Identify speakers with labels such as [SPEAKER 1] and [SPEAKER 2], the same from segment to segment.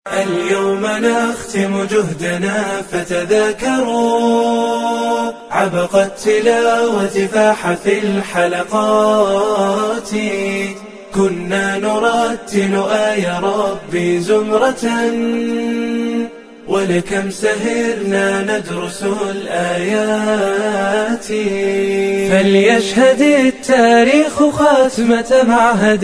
[SPEAKER 1] اليوم نختم جهدنا فتذاكروا عبق التلاوة فاح في الحلقات كنا نرتل آي ربي زمرة ولكم سهرنا ندرس الآيات فليشهد التاريخ خاتمة معهد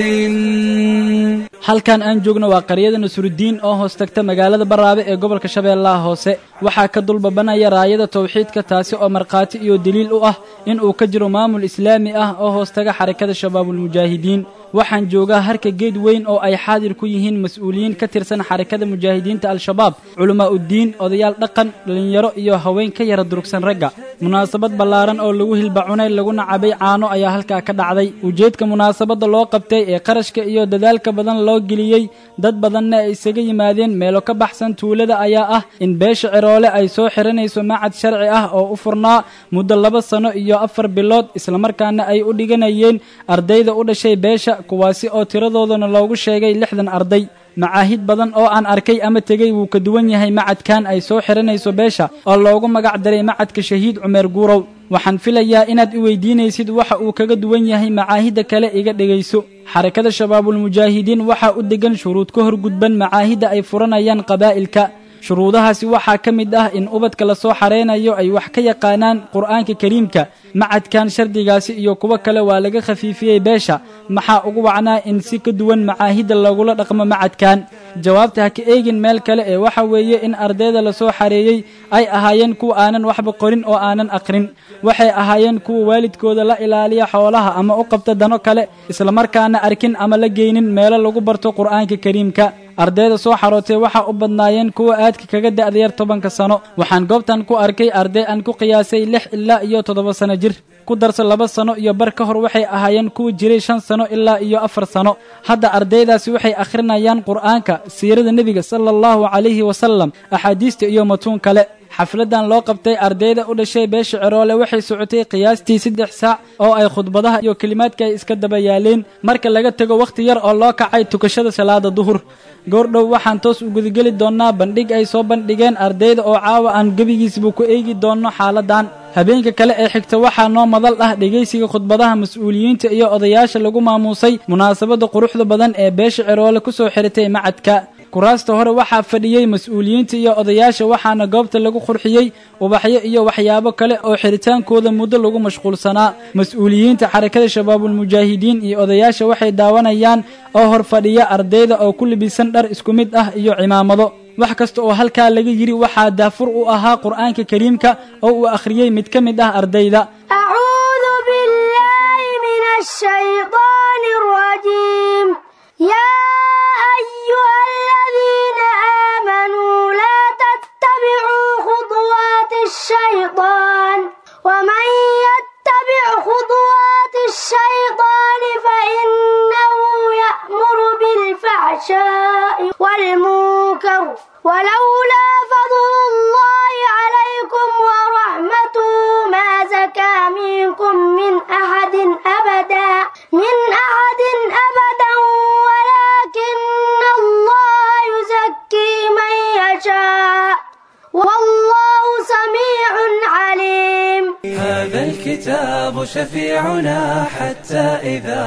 [SPEAKER 2] halkan aan joogno waa qaryada nasrudiin oo hoos tagta magaalada baraabe ee gobolka shabeellaha hoose waxaa ka dulbabanaya raayada tawxiidka taasi oo markhaati iyo deliil u ah in uu ka jiro maamul islaami ah oo hoos taga xarakada shabaabulmujaahidiin waxaan joogaa harka geed weyn oo ay xaadir ku yihiin mas-uuliyiin ka tirsan xarakada mujaahidiinta al-shabaab culammaa'uddiin odayaal dhaqan dhallinyaro iyo haween ka yara durugsan ragga munaasabad ballaaran oo lagu hilbacunay laguna cabay caano ayaa halkaa ka dhacday ujeedka munaasabadda loo qabtay ee qarashka iyo dadaalka badan loo geliyey dad badanna ay isaga yimaadeen meelo ka baxsan tuulada ayaa ah in beesha ciroole ay soo xiranayso macad sharci ah oo u furnaa muddo laba sano iyo afar bilood islamarkaana ay u dhiganayeen ardayda u dhashay beesha kuwaasi oo tiradoodana loogu sheegay lixdan arday macaahid badan oo aan arkay ama tegey wuu ka duwan yahay macadkan ay soo xiranayso beesha oo loogu magac daray macadka shahiid cumeer guurow waxaan filayaa inaad i weydiinaysid waxa uu kaga duwan yahay macaahidda kale iga dhegayso xarakada shabaabulmujaahidiin waxaa u degan shuruud ka hor gudban macaahidda ay furanayaan qabaa'ilka shuruudahaasi waxaa ka mid ah in ubadka la soo xareynayo ay wax ka yaqaanaan qur'aanka kariimka macadkan shardigaasi iyo kuwo kale waa laga khafiifiyey beesha maxaa ugu wacnaa in si ka duwan macaahidda lagula dhaqmo macadkan jawaabta ha ka eegin meel kale ee waxa weeye in ardayda lasoo xareeyey ay ahaayeen kuwa aanan waxba qorin oo aanan aqrin waxay ahaayeen kuwa waalidkooda la ilaaliya xoolaha ama u qabta dano kale islamarkaana arkin ama la geynin meelo lagu barto qur'aanka kariimka ardayda soo xarootay waxaa u badnaayeen kuwa aadka kaga da'da yar tobanka sano waxaan goobtan ku arkay arday aan ku qiyaasay lix ilaa iyo toddoba sano jir ku darso laba sano iyo bar ka hor waxay ahaayeen kuwa jiray shan sano ilaa iyo afar sano hadda ardaydaasi waxay akhrinayaan qur'aanka siirada nebiga sala allahu calayhi wasalam axaadiista iyo matuun kale xafladan loo qabtay ardayda u dhashay beesha ciroole waxay socotay qiyaastii saddex saac oo ay khudbadaha iyo kelimaadka ay iska daba yaaleen marka laga tego wakhti yar oo loo kacay tukashada salaada duhur goordhow waxaan toos u gudageli doonnaa bandhig ay soo bandhigeen ardayda oo caawa aan gebigiisba ku eegi doonno xaaladan habeenka kale ee xigta waxaa noo madal ah dhegaysiga khudbadaha mas-uuliyiinta iyo odayaasha lagu maamuusay munaasabadda quruxda badan ee beesha ciroole ku soo xiratay macadka kuraasta hore waxaa fadhiyey mas-uuliyiinta iyo odayaasha waxaana goobta lagu qurxiyey ubaxyo iyo waxyaabo kale oo xiritaankooda muddo lagu mashquulsanaa mas-uuliyiinta xarakada shabaabulmujaahidiin iyo odayaasha waxay daawanayaan oo hor fadhiya ardayda oo ku libisan dhar isku mid ah iyo cimaamado wax kasta oo halkaa laga yidhi waxaa daafur u ahaa qur'aanka kariimka oo uu akhriyey mid ka mid ah ardayda
[SPEAKER 3] أعوذ بالله من الشيطان الرجيم يا أيها الذين آمنوا لا تتبعوا خطوات الشيطان ومن يتبع خطوات الشيطان فإنه يأمر بالفحشاء والمنكر ولولا فضل الله عليكم ورحمته ما زكى منكم من أحد أبدا من أحد أبدا ولكن الله يزكي من يشاء والله سميع عليم
[SPEAKER 1] هذا الكتاب شفيعنا حتى إذا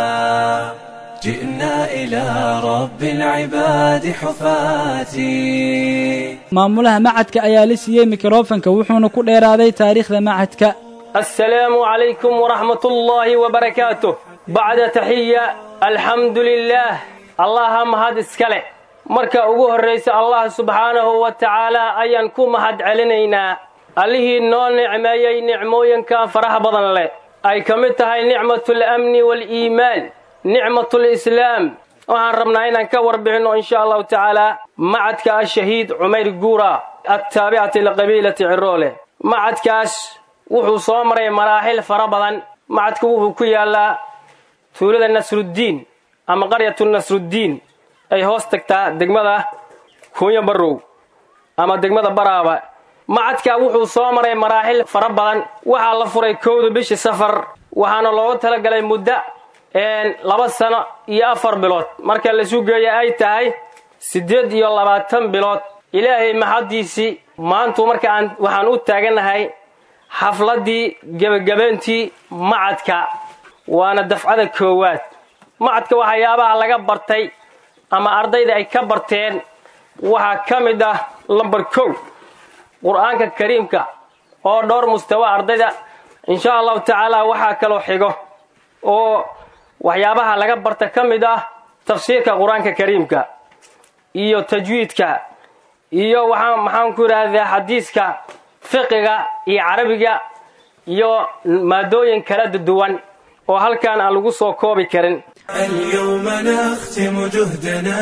[SPEAKER 1] جئنا إلى رب العباد حفاتي
[SPEAKER 2] maamulaha macadka ayaa la siiyey mikrofanka wuxuuna ku dheeraaday taariikhda macadka
[SPEAKER 4] السلام عليكم ورحمة الله وبركاته بعد تحية الحمد لله الله مهد اسكاله marka ugu horraysa allah subxaanahu wa tacaalaa ayaan ku mahad celinaynaa allihii noo nicmeeyey nicmooyinka faraha badan leh ay ka mid tahay nicmatul amni waaliimaan nicmatul islaam waxaan rabnaa inaan ka warbixinno insha allahu tacaalaa macadka ashahiid cumayr guura attaabicati liqabiilati ciroole macadkaas wuxuu soo maray maraaxil fara badan macadku wuxuu ku yaallaa tuulada nasruddiin ama qaryatu nasruddiin ay hoos tagtaa degmada kuunya barrow ama degmada baraaba macadka wuxuu soo maray maraaxil fara badan waxaa la furay kowda bishii safar waxaana loogu talagalay muddo laba sano iyo afar bilood marka laisu geeya ay tahay siddeed iyo labaatan bilood ilaahay maxaddiisii maantu marka aan waxaan u taagannahay xafladdii gebagabayntii macadka waana dafcada koowaad macadka waxyaabaha laga bartay ama ardayda ay ka barteen waxaa ka mid ah lambar kow qur-aanka kariimka oo dhowr mustawa ardayda insha allahu tacaala waxaa kaloo xigo oo waxyaabaha laga barta ka mid ah tafsiirka qur-aanka kariimka iyo tajwiidka iyo waxaa maxaan ku idhaahdaa xadiiska fiqiga iyo carabiga iyo maadooyin kala duwan oo halkaan aan lagu soo koobi karin
[SPEAKER 1] اليوم نختم جهدنا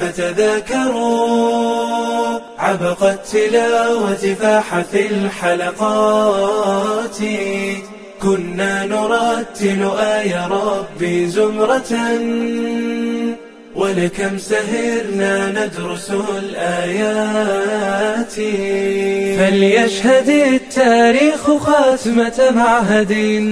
[SPEAKER 1] فتذاكروا عبق التلاوة فاح في الحلقات كنا نرتل آي ربي زمرة ولكم سهرنا ندرس الآيات فليشهد التاريخ خاتمة معهد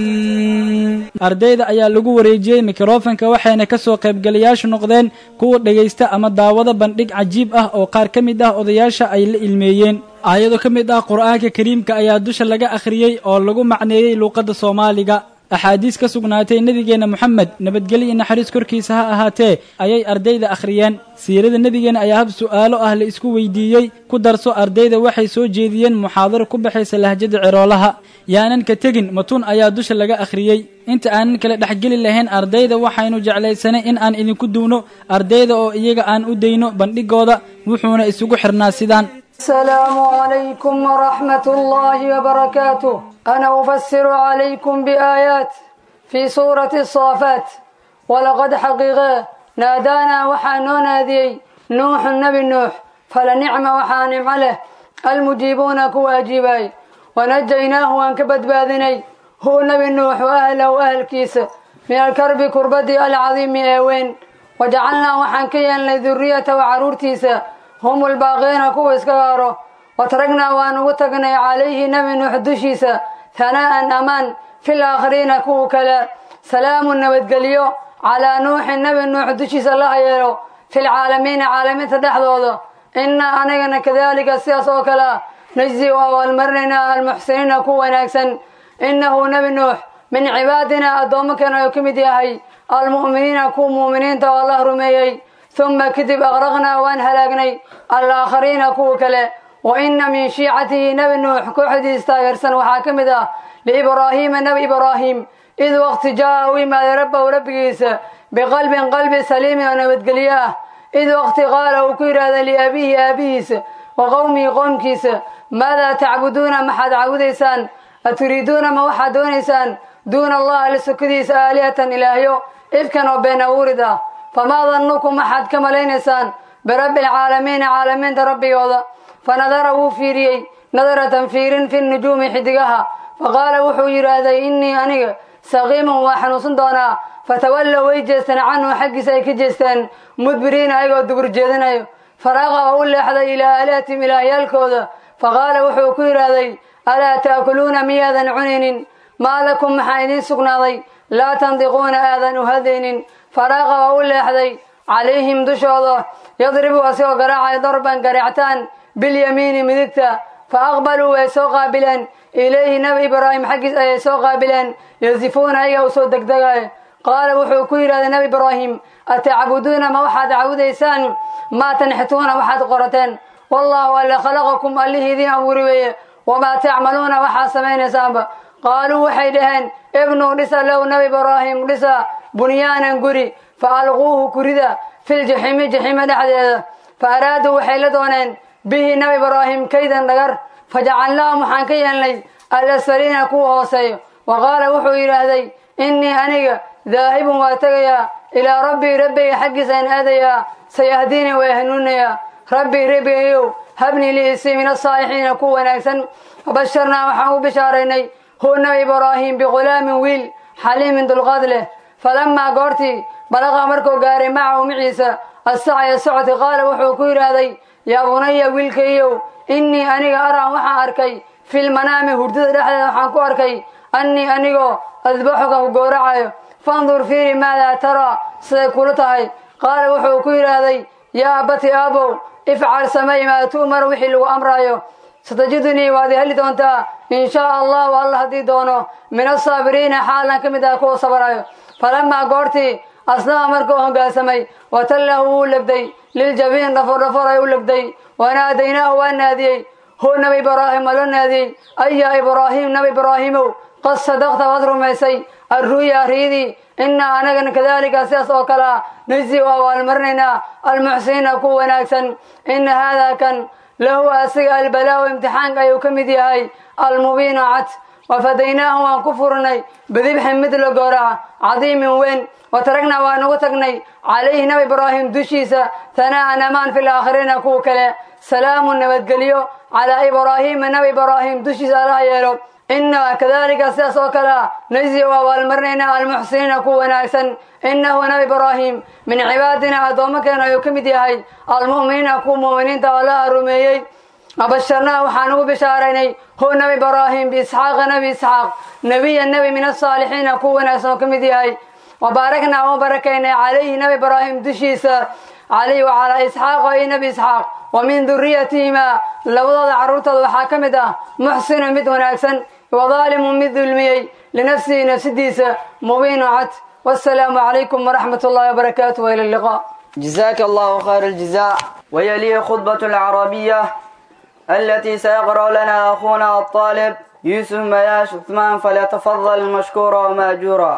[SPEAKER 2] ardayda ayaa lagu wareejiyey mikrofanka waxayna ka soo qaybgalayaashu noqdeen kuwa dhegaysta ama daawada bandhig cajiib ah oo qaar ka mid ah odayaasha ay la ilmeeyeen aayado ka mid ah qur'aanka kariimka ayaa dusha laga akhriyey oo lagu macneeyey luuqadda soomaaliga axaadiis ka sugnaatay nebigeenna moxamed nabadgelyo iyo naxariis korkiisa ha ahaatee ayay ardayda akhriyeen siirada nebigeenna ayaa hab su'aalo ah la isku weydiiyey ku darso ardayda waxay soo jeediyeen muxaadaro ku baxaysa lahjada ciroolaha yaanan ka tegin matuun ayaa dusha laga akhriyey inta aanan kala dhexgeli lahayn ardayda waxaynu jeclaysanay in aan idinku duwno ardayda oo iyaga aan u dayno bandhigooda wuxuuna isugu xirnaa sidaan
[SPEAKER 5] السلام عليكم ورحمة الله وبركاته أنا أفسر عليكم بآيات في سورة الصافات ولقد حقيقة نادانا وحانو نادي نوح النبي نوح فلنعم وحانم عليه المجيبون كواجباي ونجيناه وانكبت باذني هو نبي نوح وأهله وأهل كيس من الكرب كربتي العظيم أوين وجعلنا وحنكيا لذرية وعرورتيسا هم الباقين كوا اسكغارو وتركنا وان وتقني عليه نبي نوح دشيسا ثناء أمان في الآخرين كوا كلا سلام نبتقليو على نوح النبي نوح دشيسا الله يلو في العالمين عالمين تدحضوضو إنا أنينا كذلك السياس وكلا نجزي والمرنا المحسنين كوا ناكسا إنه نبي نوح من عبادنا أدومكنا يكمد يهي المؤمنين كوا مؤمنين تو الله رميي ثم كتب أغرقنا وان هلاقني الآخرين كوا كلا وإن من شيعته نبي نوح كوحدي استاغرسن وحاكمدا لإبراهيم نبي إبراهيم إذ وقت جاء وما رب وربكيس بقلب قلب سليم ونبتقلياه إذ وقت قال وكير هذا لأبيه أبيس وقومي قومكيس ماذا تعبدون ما حد عبديسان أتريدون ما وحد دونيسان دون الله لسكديس آلهة إلهيو إفكا وبين أوردا فما ظنكم أحد كما لينسان برب العالمين عالمين ربي وضع فنظره فيري نظرة فير في النجوم حدقها فقال وحو يرادي إني أني سقيم وحنوص دونا فتولوا ويجستن عنه حق سيكجستن مدبرين أيقو دبر جيدنا فراغ أقول لحظة إلى آلاتهم إلى يالكوذا فقال وحو كيرادي ألا تأكلون مياذا عنين ما لكم محايدين سقناضي لا تنطقون آذان هذين فراغ أقول لحظة عليهم دشوضا يضرب أسيو قراعي ضربا قرعتان باليمين مدكتا فأقبلوا ويسو قابلا إليه نبي إبراهيم حقس أيسو قابلا يزفون أيه وسو دقدقاي قال وحو كير هذا نبي إبراهيم أتعبدون ما وحد عوديسان ما تنحتون وحد قرتين والله ألا خلقكم اللي ذي أموري وما تعملون وحا سمين سامبا قالوا وحيدهن ابنوا لسا لو نبي إبراهيم لسا بنيانا قري فألغوه كردا في الجحيم جحيم دحديدا فأرادوا وحيلدونين به نبي إبراهيم كيدا نغر فجعلناه محانكيا لي الأسفلين كو هوسي وقال وحو إلهي إني أنيق ذاهب واتقيا إلى ربي ربي حق سين أديا سيهديني ويهنوني ربي ربي يو هبني لي اسي من الصالحين كو ناكسن وبشرنا وحاو بشاريني هو نبي إبراهيم بغلام ويل حليم ذو الغدله فلما قرتي بلغ مركو قاري معه معيسى السعي السعة قال وحو كير هذي يا بني ويلكيو إني أني أرى وحا أركي في المنام هردد رحلة وحا كو أركي أني أنيقو أذبحك وقورعي فانظر فيري ماذا ترى سيكولتهي قال وحو كير هذي yaa abati aabow ifcal samay maa tu'mar wixii lagu amraayo satajidunii waad i heli doontaa in shaa allahu alla haddii doono min asaabiriina xaalan ka mid ah kuwa sabarayo falamaa goortii aslama markuu hoggaansamay watallahu wuu legday liljabiin dhafordhafor ay u legday wanaadaynaahu waa naadiyey hu nabi ibraahim waa loo naadiyey ayaa ibraahiim nabi ibraahiimow qad sadaqta waad rumaysay arruya riidii innaa anagana kadaalika sidaas oo kale ah najzi u abaalmarinaynaa almuxsiniina ku wanaagsan inna haadaa kan lahu asiga albalaawu imtixaanka ayuu ka mid yahay almubiinu cad wafadaynaahu waan ku furnay bidibxin mid la gooraca cadiimin weyn wataragnaa waan ugu tagnay calayhi nabi ibraahim dushiisa tanaa'an amaan fil aakhiriina kuwa kale salaamu nabadgelyo calaa ibraahiima nabi ibraahim dushiisa allaha yeelo innaa kadaalika sidaas oo kale ah najzi u abaalmarinaynaa almuxsiniina ku wanaagsan innahu nabi ibraahim min cibaadina addoommakeena ayuu ka mid yahay almu'miniina kuwa mu'miniinta allaha rumeeyey abasharnaa waxaan ugu bishaaraynay hu nabi ibraahim biisxaaqa nabi isxaaq nebiya nebi min asaalixiina kuwa wanaagsan oo ka mid yahay wabaaraknaa u barakaynay calayhi nabi ibraahim dushiisa calayhi wacalaa isxaaqa iyo nabi isxaaq wa min duriyatihimaa labadooda carruurtooda waxaa ka mid ah muxsinu mid wanaagsan wadaalimu mid dulmiyey linafsihi nafsidiisa mubiinu cad wasalaamu calaykum waraxmat ullahi wabarakaatu waila alliqaa
[SPEAKER 6] جزاك الله خير الجزاء ويلي خطبة العربية التي سيقرأ لنا أخونا الطالب يوسف مياش عثمان فليتفضل مشكورا ومأجورا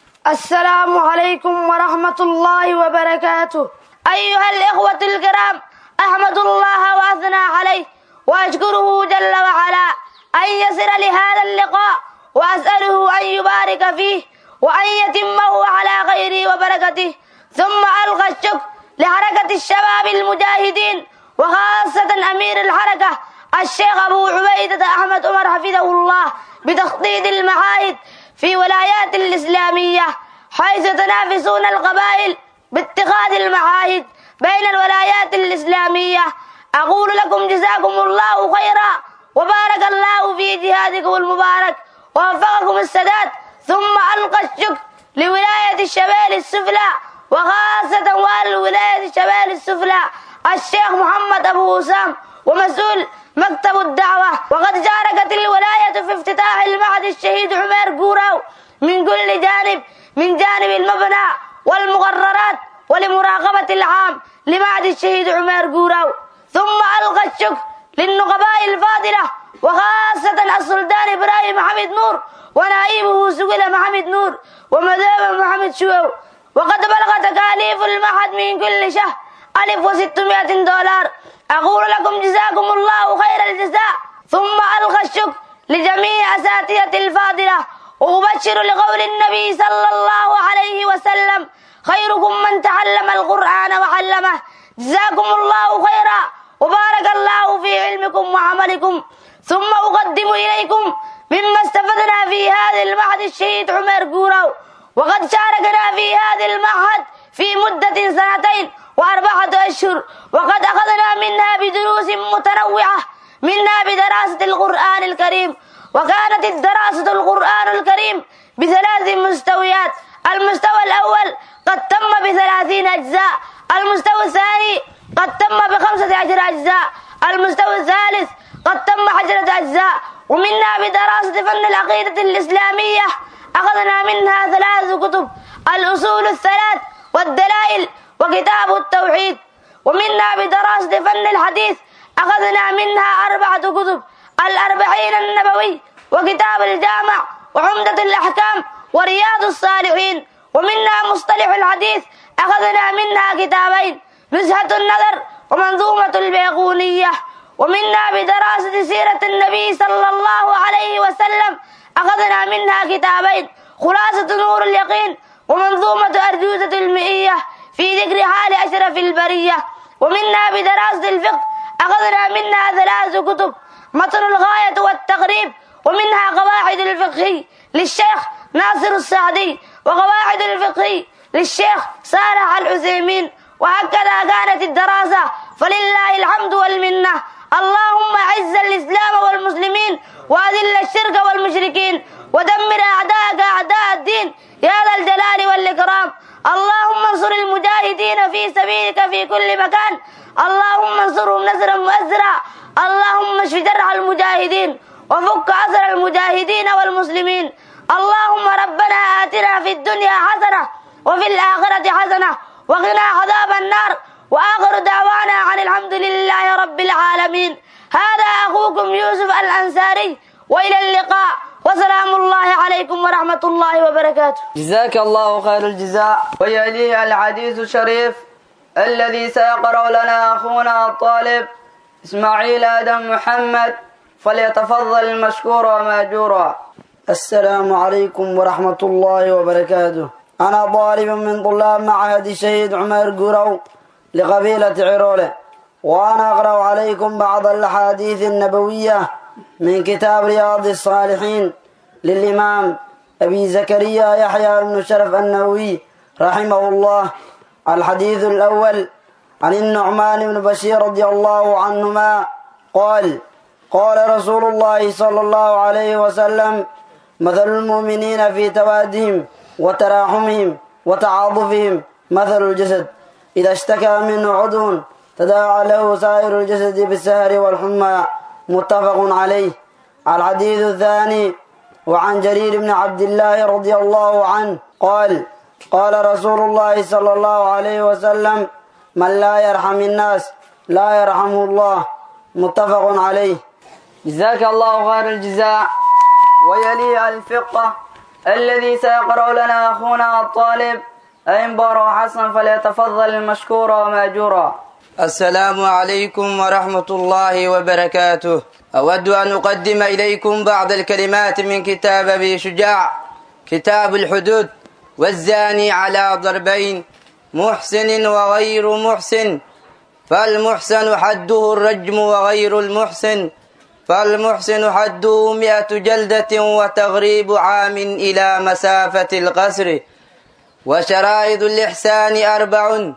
[SPEAKER 3] السلام عليكم ورحمة الله وبركاته أيها الإخوة الكرام أحمد الله وأثنى عليه وأشكره جل وعلا أن يسر لهذا اللقاء وأسأله أن يبارك فيه وأن يتمه على خيره وبركته ثم ألقى الشكر لحركة الشباب المجاهدين وخاصة أمير الحركة الشيخ أبو عبيدة أحمد عمر حفظه الله بتخطيط المعاهد في ولايات الإسلامية حيث تنافسون القبائل باتخاذ المعاهد بين الولايات الإسلامية أقول لكم جزاكم الله خيرا وبارك الله في جهادكم المبارك ووفقكم السداد ثم ألقى الشكر لولاية الشمال السفلى وخاصة والي ولاية الشمال السفلى الشيخ محمد أبو وسام ومسؤول مكتب الدعوة وقد شاركت الولاية في افتتاح المعهد الشهيد عمير قوراو من كل جانب من جانب المبنى والمقررات ولمراقبة العام لمعهد الشهيد عمير قوراو ثم ألقى الشكر للنقباء الفاضلة وخاصة السلطان إبراهيم محمد نور ونائبه سقل محمد نور ومذهب محمد شوو وقد بلغ تكاليف المعهد من كل شهر ألف وستمائة دولار أقول لكم جزاكم الله خير الجزاء ثم ألقى الشكر لجميع أساتذة الفاضلة وأبشر لقول النبي صلى الله عليه وسلم خيركم من تعلم القرآن وعلمه جزاكم الله خيرا وبارك الله في علمكم وعملكم ثم أقدم إليكم مما استفدنا في هذا المعهد الشهيد عمر قورو وقد شاركنا في هذا المعهد في مدة سنتين وأربعة أشهر وقد أخذنا منها بدروس متنوعة منها بدراسة القرآن الكريم وكانت الدراسة القرآن الكريم بثلاث مستويات المستوى الأول قد تم بثلاثين أجزاء المستوى الثاني قد تم بخمسة عشر أجزاء المستوى الثالث قد تم عشرة أجزاء ومنها بدراسة فن العقيدة الإسلامية أخذنا منها ثلاث كتب الأصول الثلاث والدلائل وكتاب التوحيد ومنها بدراسة فن الحديث أخذنا منها أربعة كتب الأربعين النبوي وكتاب الجامع وعمدة الأحكام ورياض الصالحين ومنها مصطلح الحديث أخذنا منها كتابين نزهة النظر ومنظومة البيقونية ومنها بدراسة سيرة النبي صلى الله عليه وسلم أخذنا منها كتابين خلاصة نور اليقين ومنظومة أرجوزة المئية في ذكر حال أشرف البرية ومنها بدراسة الفقه أخذنا منها ثلاث كتب متن الغاية والتقريب ومنها قواعد الفقه للشيخ ناصر السعدي وقواعد الفقه للشيخ صالح العثيمين وهكذا كانت الدراسة فلله الحمد والمنة اللهم أعز الإسلام والمسلمين وأذل الشرك والمشركين ودمر أعداءك أعداء الدين يا ذا الجلال والإكرام اللهم انصر المجاهدين في في سبيلك في كل مكان اللهم انصرهم نصرا مؤزرا اللهم اشف جرح المجاهدين وفك أسر المجاهدين والمسلمين اللهم ربنا آتنا في الدنيا حسنة وفي الآخرة حسنة وقنا عذاب النار وآخر دعوانا عن الحمد لله رب العالمين هذا أخوكم يوسف الأنصاري وإلى اللقاء وسلام الله عليكم ورحمة الله وبركاته
[SPEAKER 6] جزاك الله خير الجزاء ويليه الحديث الشريف الذي سيقرأ لنا أخونا الطالب إسماعيل آدم محمد فليتفضل مشكورا ومأجورا
[SPEAKER 7] السلام عليكم ورحمة الله وبركاته أنا طالب من طلاب معهد الشهيد عمر قرو لقبيلة عرولة وأنا أقرأ عليكم بعض الأحاديث النبوية من كتاب رياض الصالحين للإمام أبي زكريا يحيى بن شرف النووي رحمه الله الحديث الأول عن النعمان بن بشير رضي الله عنهما قال قال رسول الله صلى الله عليه وسلم مثل المؤمنين في توادهم وتراحمهم وتعاطفهم مثل الجسد إذا اشتكى منه عضو تداعى له سائر الجسد بالسهر والحمى متفق عليه الحديث الثاني وعن جرير بن عبد الله رضي الله عنه قال قال رسول الله صلى الله عليه وسلم من لا يرحم الناس لا يرحمه الله متفق عليه
[SPEAKER 6] جزاك الله خير الجزاء ويلي الفقه الذي سيقرأ لنا أخونا الطالب أنبار حسن فليتفضل المشكورا ومأجورا
[SPEAKER 8] السلام عليكم ورحمة الله وبركاته أود أن أقدم إليكم بعض الكلمات من كتاب أبي شجاع كتاب الحدود والزاني على ضربين محسن وغير محسن فالمحسن حده الرجم وغير المحسن فالمحسن حده مئة جلدة وتغريب عام إلى مسافة القصر وشرائط الإحسان أربع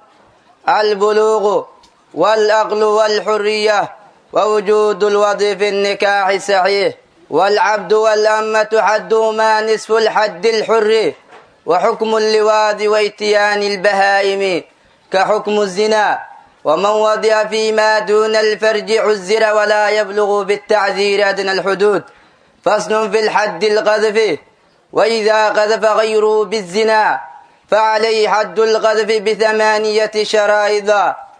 [SPEAKER 8] البلوغ والأقل والحرية ووجود الوضع في النكاح صحيح والعبد والأمة حدهما نصف الحد الحر وحكم اللواذ وإتيان البهائم كحكم الزنا ومن وضع فيما دون الفرج عزر ولا يبلغ بالتعذير أدنى الحدود فصل في الحد القذف وإذا قذف غيره بالزنا فعليه حد القذف بثمانية شرائط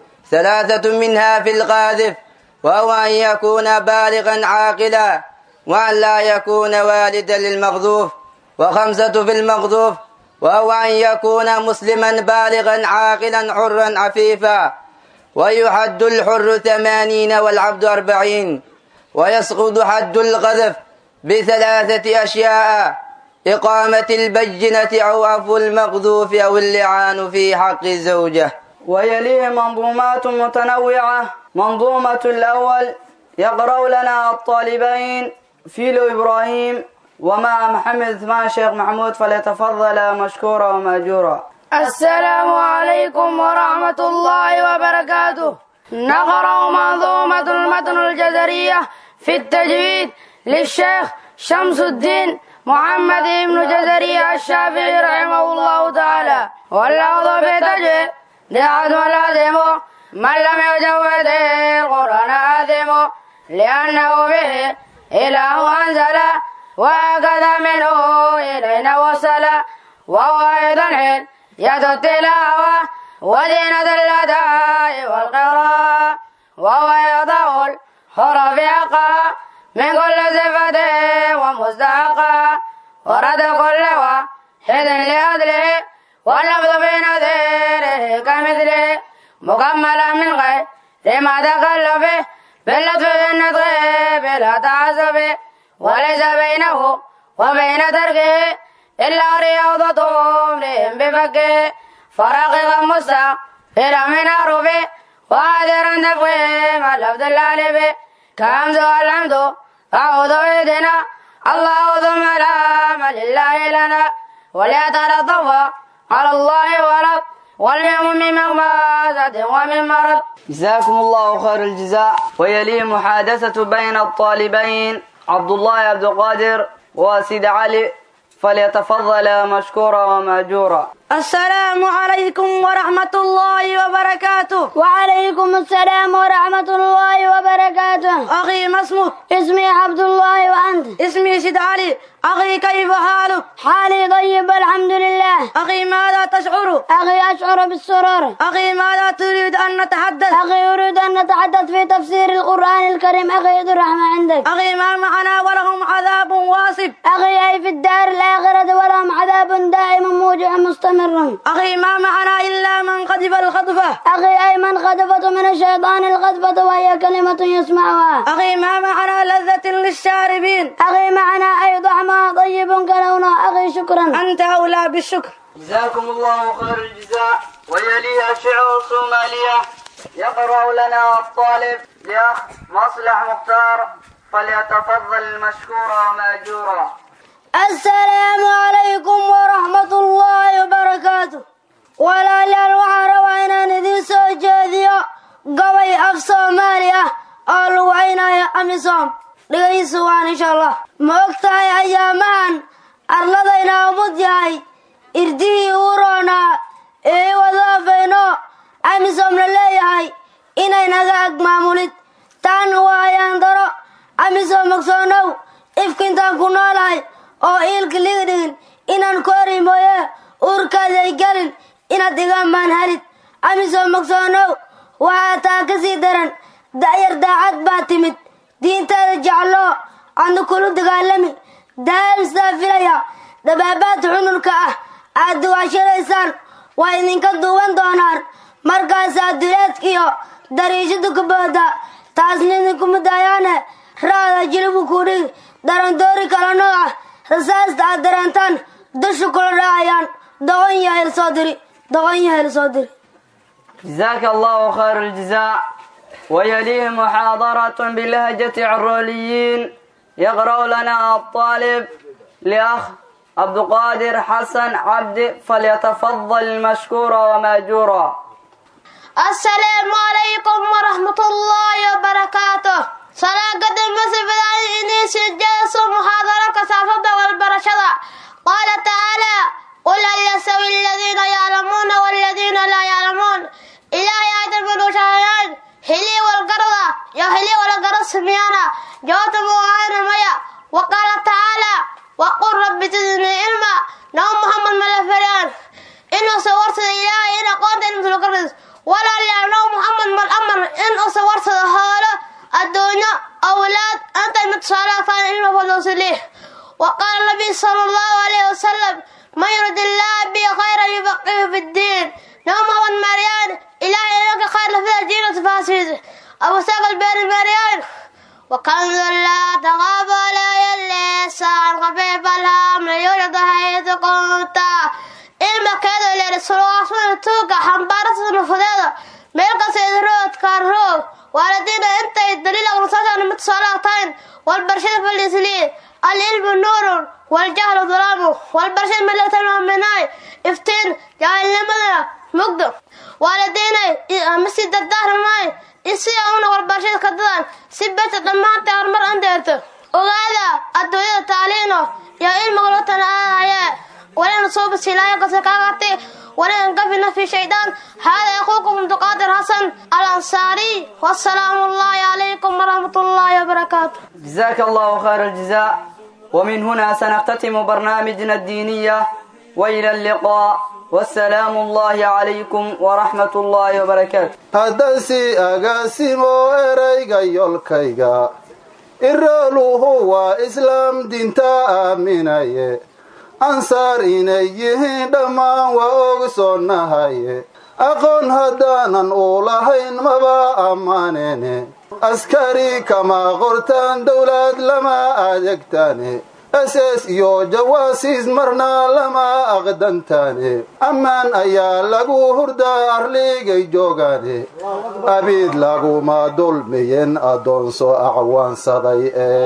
[SPEAKER 8] ثلاثة منها في القاذف وهو أن يكون بالغا عاقلا وأن لا يكون والدا للمقذوف وخمسة في المقذوف وهو أن يكون مسلما بالغا عاقلا حرا عفيفا ويحد الحر ثمانين والعبد أربعين ويسقط حد القذف بثلاثة أشياء إقامة البجنة أو عفو المقذوف أو اللعان في حق الزوجة
[SPEAKER 6] ويليه منظومات متنوعة منظومة الأول يقرأ لنا الطالبين فيلو إبراهيم ومع محمد عثمان شيخ محمود فليتفضل مشكورا ومأجورا
[SPEAKER 3] السلام عليكم ورحمة الله وبركاته نقرأ منظومة المتن الجزرية في التجويد للشيخ شمس الدين محمد بن جزري الشافعي رحمه الله تعالى واللفظ في التجويد دعاة لازم من لم يجود القرآن آثم لأنه به إله أنزل وهكذا منه إلينا وصل وهو أيضا حين يد التلاوة وزينة الأداء والقراءة وهو يضع الحرف حقها من كل صفة ومستحقها ورد كل واحد لأدله واللفظ في نذيره كمثله مكملا من غير ما تكلف باللطف بالنطق بلا تعصب وليس بينه وبين تركه إلا رياضة امرئ بفكه فرقق مستقبلا من حرفه وعذرا تفخيم اللفظ الالف كهمز والحمد أعوذ بيدنا الله ثم لا لله لنا وليتلطف على الله ولد واليوم من مغمازة ومن مرض
[SPEAKER 6] جزاكم الله خير الجزاء ويلي محادثة بين الطالبين عبد الله عبد القادر وسيد علي فليتفضل مشكورا ومأجورا
[SPEAKER 3] السلام عليكم ورحمة الله وبركاته
[SPEAKER 9] وعليكم السلام ورحمة الله وبركاته
[SPEAKER 3] أخي ما اسمك
[SPEAKER 9] اسمي عبد الله وأنت
[SPEAKER 3] اسمي سيد علي أخي كيف حالك
[SPEAKER 9] حالي طيب الحمد لله
[SPEAKER 3] أخي ماذا تشعر
[SPEAKER 9] أخي أشعر بالسرور
[SPEAKER 3] أخي ماذا تريد أن نتحدث
[SPEAKER 9] أخي أريد أن نتحدث في تفسير القرآن الكريم أخي عيد الرحمة عندك
[SPEAKER 3] أخي ما معنا ولهم عذاب واصب
[SPEAKER 9] أخي أي في الدار الآخرة ولهم عذاب دائم موجع مستمر
[SPEAKER 3] أخي ما معنا إلا من قذف الخطفة
[SPEAKER 9] أخي أي من خطفت من الشيطان الخطفة وهي كلمة يسمعها
[SPEAKER 3] أخي ما معنا لذة للشاربين
[SPEAKER 9] أخي معنا أي طعمها طيب كلونه أخي شكرا
[SPEAKER 3] أنت أولى بالشكر
[SPEAKER 6] جزاكم الله خير الجزاء ويليها شعر صومالية يقرأ لنا الطالب لأخ مصلح مختار فليتفضل مشكورا ومأجورا
[SPEAKER 9] السلام عليكم ورحمة الله وبركاته walaalyaal waxaa rabaa inaan idiin soo jeediyo gabay af soomaali ah oo lagu caynayo amisom dhegaysu waan insha allah ma og tahay ayaamahan arladayna umud yahay irdihii uu roonaa ee wadaafayno amisom la leeyahay inay naga ag maamulid taan waa ayaan daro amisom ogsoonow ifkintaan ku noolahay oo iilka liga dhigin inaan koori mooye uurkaaday gelin inaad iga maanhalid amisom ogsoonow waxaa taa ka sii daran da'yar daacad baa timid diintaada jecloo adna kulu dagaalami daa'imstaa filaya dabaabaad xununka ah aad duwaashadaysaan waa idinka duuban doonaan markaasaa duleedkiyo dariishada ku booda taasna idinkuma daayaane raada jilibu kudhigi darandoori kala nooc ah rasaasta aad dareentaan dusha kula dhaacayaan doqon yahel soo diri doqon yahel soo diri
[SPEAKER 6] جزاك الله خير الجزاء ويليه محاضرة بلهجة عروليين يقرأ لنا الطالب لأخ عبد القادر حسن عبد فليتفضل مشكورا وماجورا
[SPEAKER 3] السلام عليكم ورحمة الله وبركاته صلاة قدم مسفدان إني سجلس محاضرة كسافة والبرشدة قال تعالى قل هل يستوي الذين يعلمون والذين لا يعلمون إلهي آدم من شهيان هلي والقرضة يا هلي والقرض سميانا جواب مغاير ميا وقال تعالى وقل رب زدني علما نوم محمد ملفريان إنه صورت إلهي إنه قاد إنه سلقرد ولا لأنه محمد من أمر إنه صورت هاله الدنيا أولاد أنت المتصالح فان إنه فلوس ليه وقال النبي صلى الله عليه وسلم من يرد الله به خيرا يفقهه في الدين نوم محمد مريان إلهي لك خير في الدين وتفاسير أبو ساق البين مريان وكنز لا تغاب ولا يلي ساعة خفيف الهم يوجد حيث كنت ilmakeeda leerisulaasuna tuuga xambaarasa nufudeeda meel kasta idroodka roog waalidiina intay daliil aqrisaasana mid soolaatayn walbarshada falisliin alilmu nuurun waljahlu dulaamu walbarshada milatalmaminaay iftiin jaahilnimadana mugdo waalidiinay masi dardaarmaay isi una walbarshada kadadan si beta dhammaantay horumar andeerto ogaada adduunyada taaliino iyo ilmiga loo tanaadayee ولا نصوب السلاية كسكاغتي ولا نقفنا في شيطان هذا أخوكم عبد القادر حسن الأنصاري والسلام الله عليكم ورحمة الله وبركاته
[SPEAKER 6] جزاك الله خير الجزاء ومن هنا سنختتم برنامجنا الدينية وإلى اللقاء والسلام الله عليكم ورحمة الله وبركاته
[SPEAKER 10] haddasi agaasimo erayga yolkayga irooluhu waa islaam dinta aaminaye ansaar inay yihiin dhammaan waa ogsoonnahaye aqoon haddaanan u lahayn maba ammaanene askari kama qortaan dowlad lama adeegtaane ss iyo jawaasiis marna lama aqdantaane ammaan ayaa lagu hurdaa arligay joogaane abiid laguma dulmiyen addoonso acwaansaday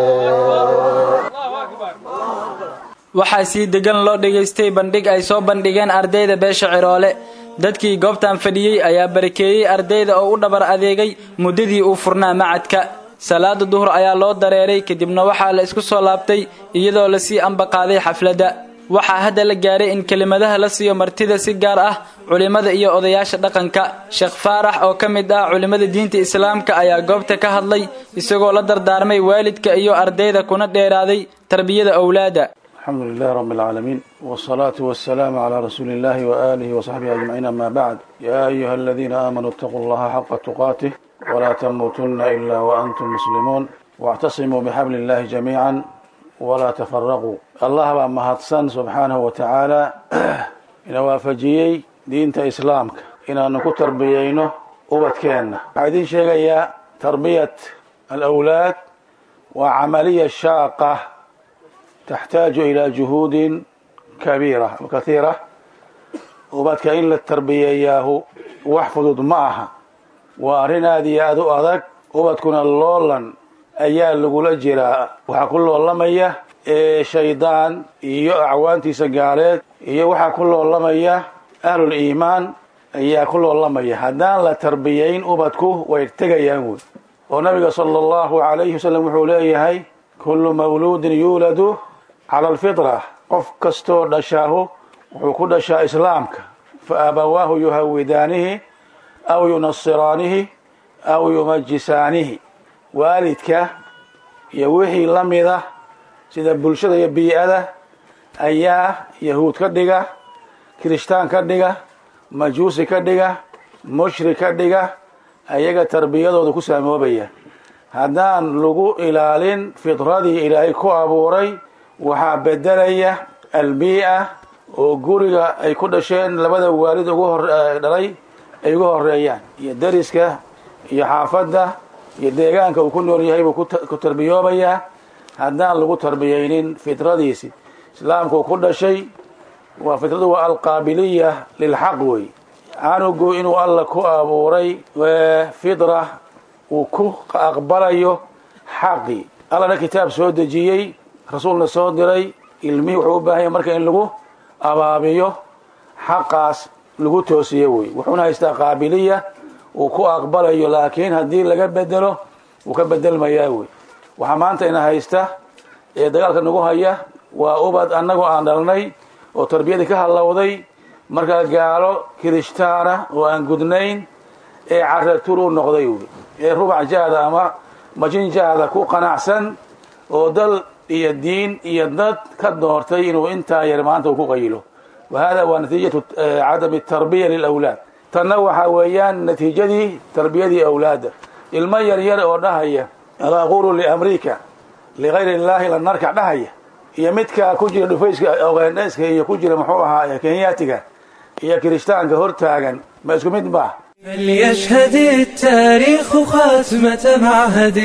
[SPEAKER 2] waxaa sii degan loo dhegaystay bandhig ay soo bandhigeen ardayda beesha ciroole dadkii goobtan fadhiyey ayaa barakeeyey ardayda oo u dhabar adeegay muddadii uu furnaa macadka salaada duhur ayaa loo dareeray kadibna waxaa la isku soo laabtay iyadoo lasii ambaqaaday xafladda waxaa hadda la gaaray in kelimadaha la siiyo martida si gaar ah culimmada iyo odayaasha dhaqanka sheekh faarax oo ka mid ah culimmada diinta islaamka ayaa goobta ka hadlay isagoo la dardaarmay waalidka iyo ardayda kuna dheeraaday tarbiyada owlaada
[SPEAKER 11] الحمد لله رب العالمين والصلاة والسلام على رسول الله وآله وصحبه أجمعين أما بعد يا أيها الذين آمنوا اتقوا الله حق تقاته ولا تموتن إلا وأنتم مسلمون واعتصموا بحبل الله جميعا ولا تفرقوا الله بأما هاتسان سبحانه وتعالى إن وافجيي دينة إسلامك إن أنكو تربيينه وبتكينا عايزين شيء يا تربية الأولاد وعملية شاقة تحتاج إلى جهود كبيرة وكثيرة وبدك إلا التربية إياه واحفظ معها وأرنا ذي أذو أذك وبتكون اللولا أيال لقول جرا وحكل الله مية إيه شيطان إيو أعوانتي سقالات إيو وحكل الله مية أهل الإيمان إيا كل الله مية هدان لا تربيين وبدكو ويرتقى يهود ونبي صلى الله عليه وسلم وحوليه هاي كل مولود يولد على الفطرة قف كستور دشاه wuxuu dhashaa islaamka fa abawaahu yuhawidaanihi aw yunasiraanihi aw yumajisaanihi waalidka iyo wixii la mida sida bulshada iyo bii-ada ayaa yahuud ka dhiga kirishtaan ka dhiga majuusi ka dhiga mushrik ka dhiga ayaga tarbiyadooda ku saamoobaya haddaan lagu ilaalin fitradii ilaahay ku abuuray waxaa bedelaya albii-a oo guriga ay ku dhasheen labada waalid ugu hor dhalay ay uga horeeyaan iyo dariska iyo xaafadda iyo deegaanka uu ku nool yahay buu ku tarbiyoobayaa haddaan lagu tarbiyaynin fitradiisi islaamka uu ku dhashay waa fitradu waa alqaabiliya lilxaq wey canugu inuu alla ku abuuray fitra uu ku aqbalayo xaqi allana kitaab soo dejiyey rasuulna soo diray ilmihii wuxuu u baahanya marka in lagu abaabiyo xaqaas lagu toosiyo wey wuxuuna haystaa qaabiliya uu ku aqbalayo laakiin haddii laga bedelo wuu ka bedelmayaa wey waxaa maanta ina haysta ee dagaalka nagu haya waa ubad annagu aan dhalnay oo tarbiyadii ka hallowday markaa gaalo kirishtaana oo aan gudnayn ee caratur u noqday wey ee rubac jahda ama majin jahda ku qanacsan oo dal iyo diin iyo dad ka doortay inuu intaa yar maanta uu ku qayilo wa hada waa natiijatu cadami tarbiya lilawlaad tanna waxaa weeyaan natiijadii tarbiyadii awlaadda ilmo yar yar oo dhahaya ala aqulu liamriika ligayri illaahi la narkac dhahaya iyo midka ku jira dhufayska ogaandhayska iyo ku jira muxuu ahaa kenyaatiga iyo kirishtaanka hortaagan ma isku mid baa
[SPEAKER 1] فليشهد التاريخ خاتمة معهد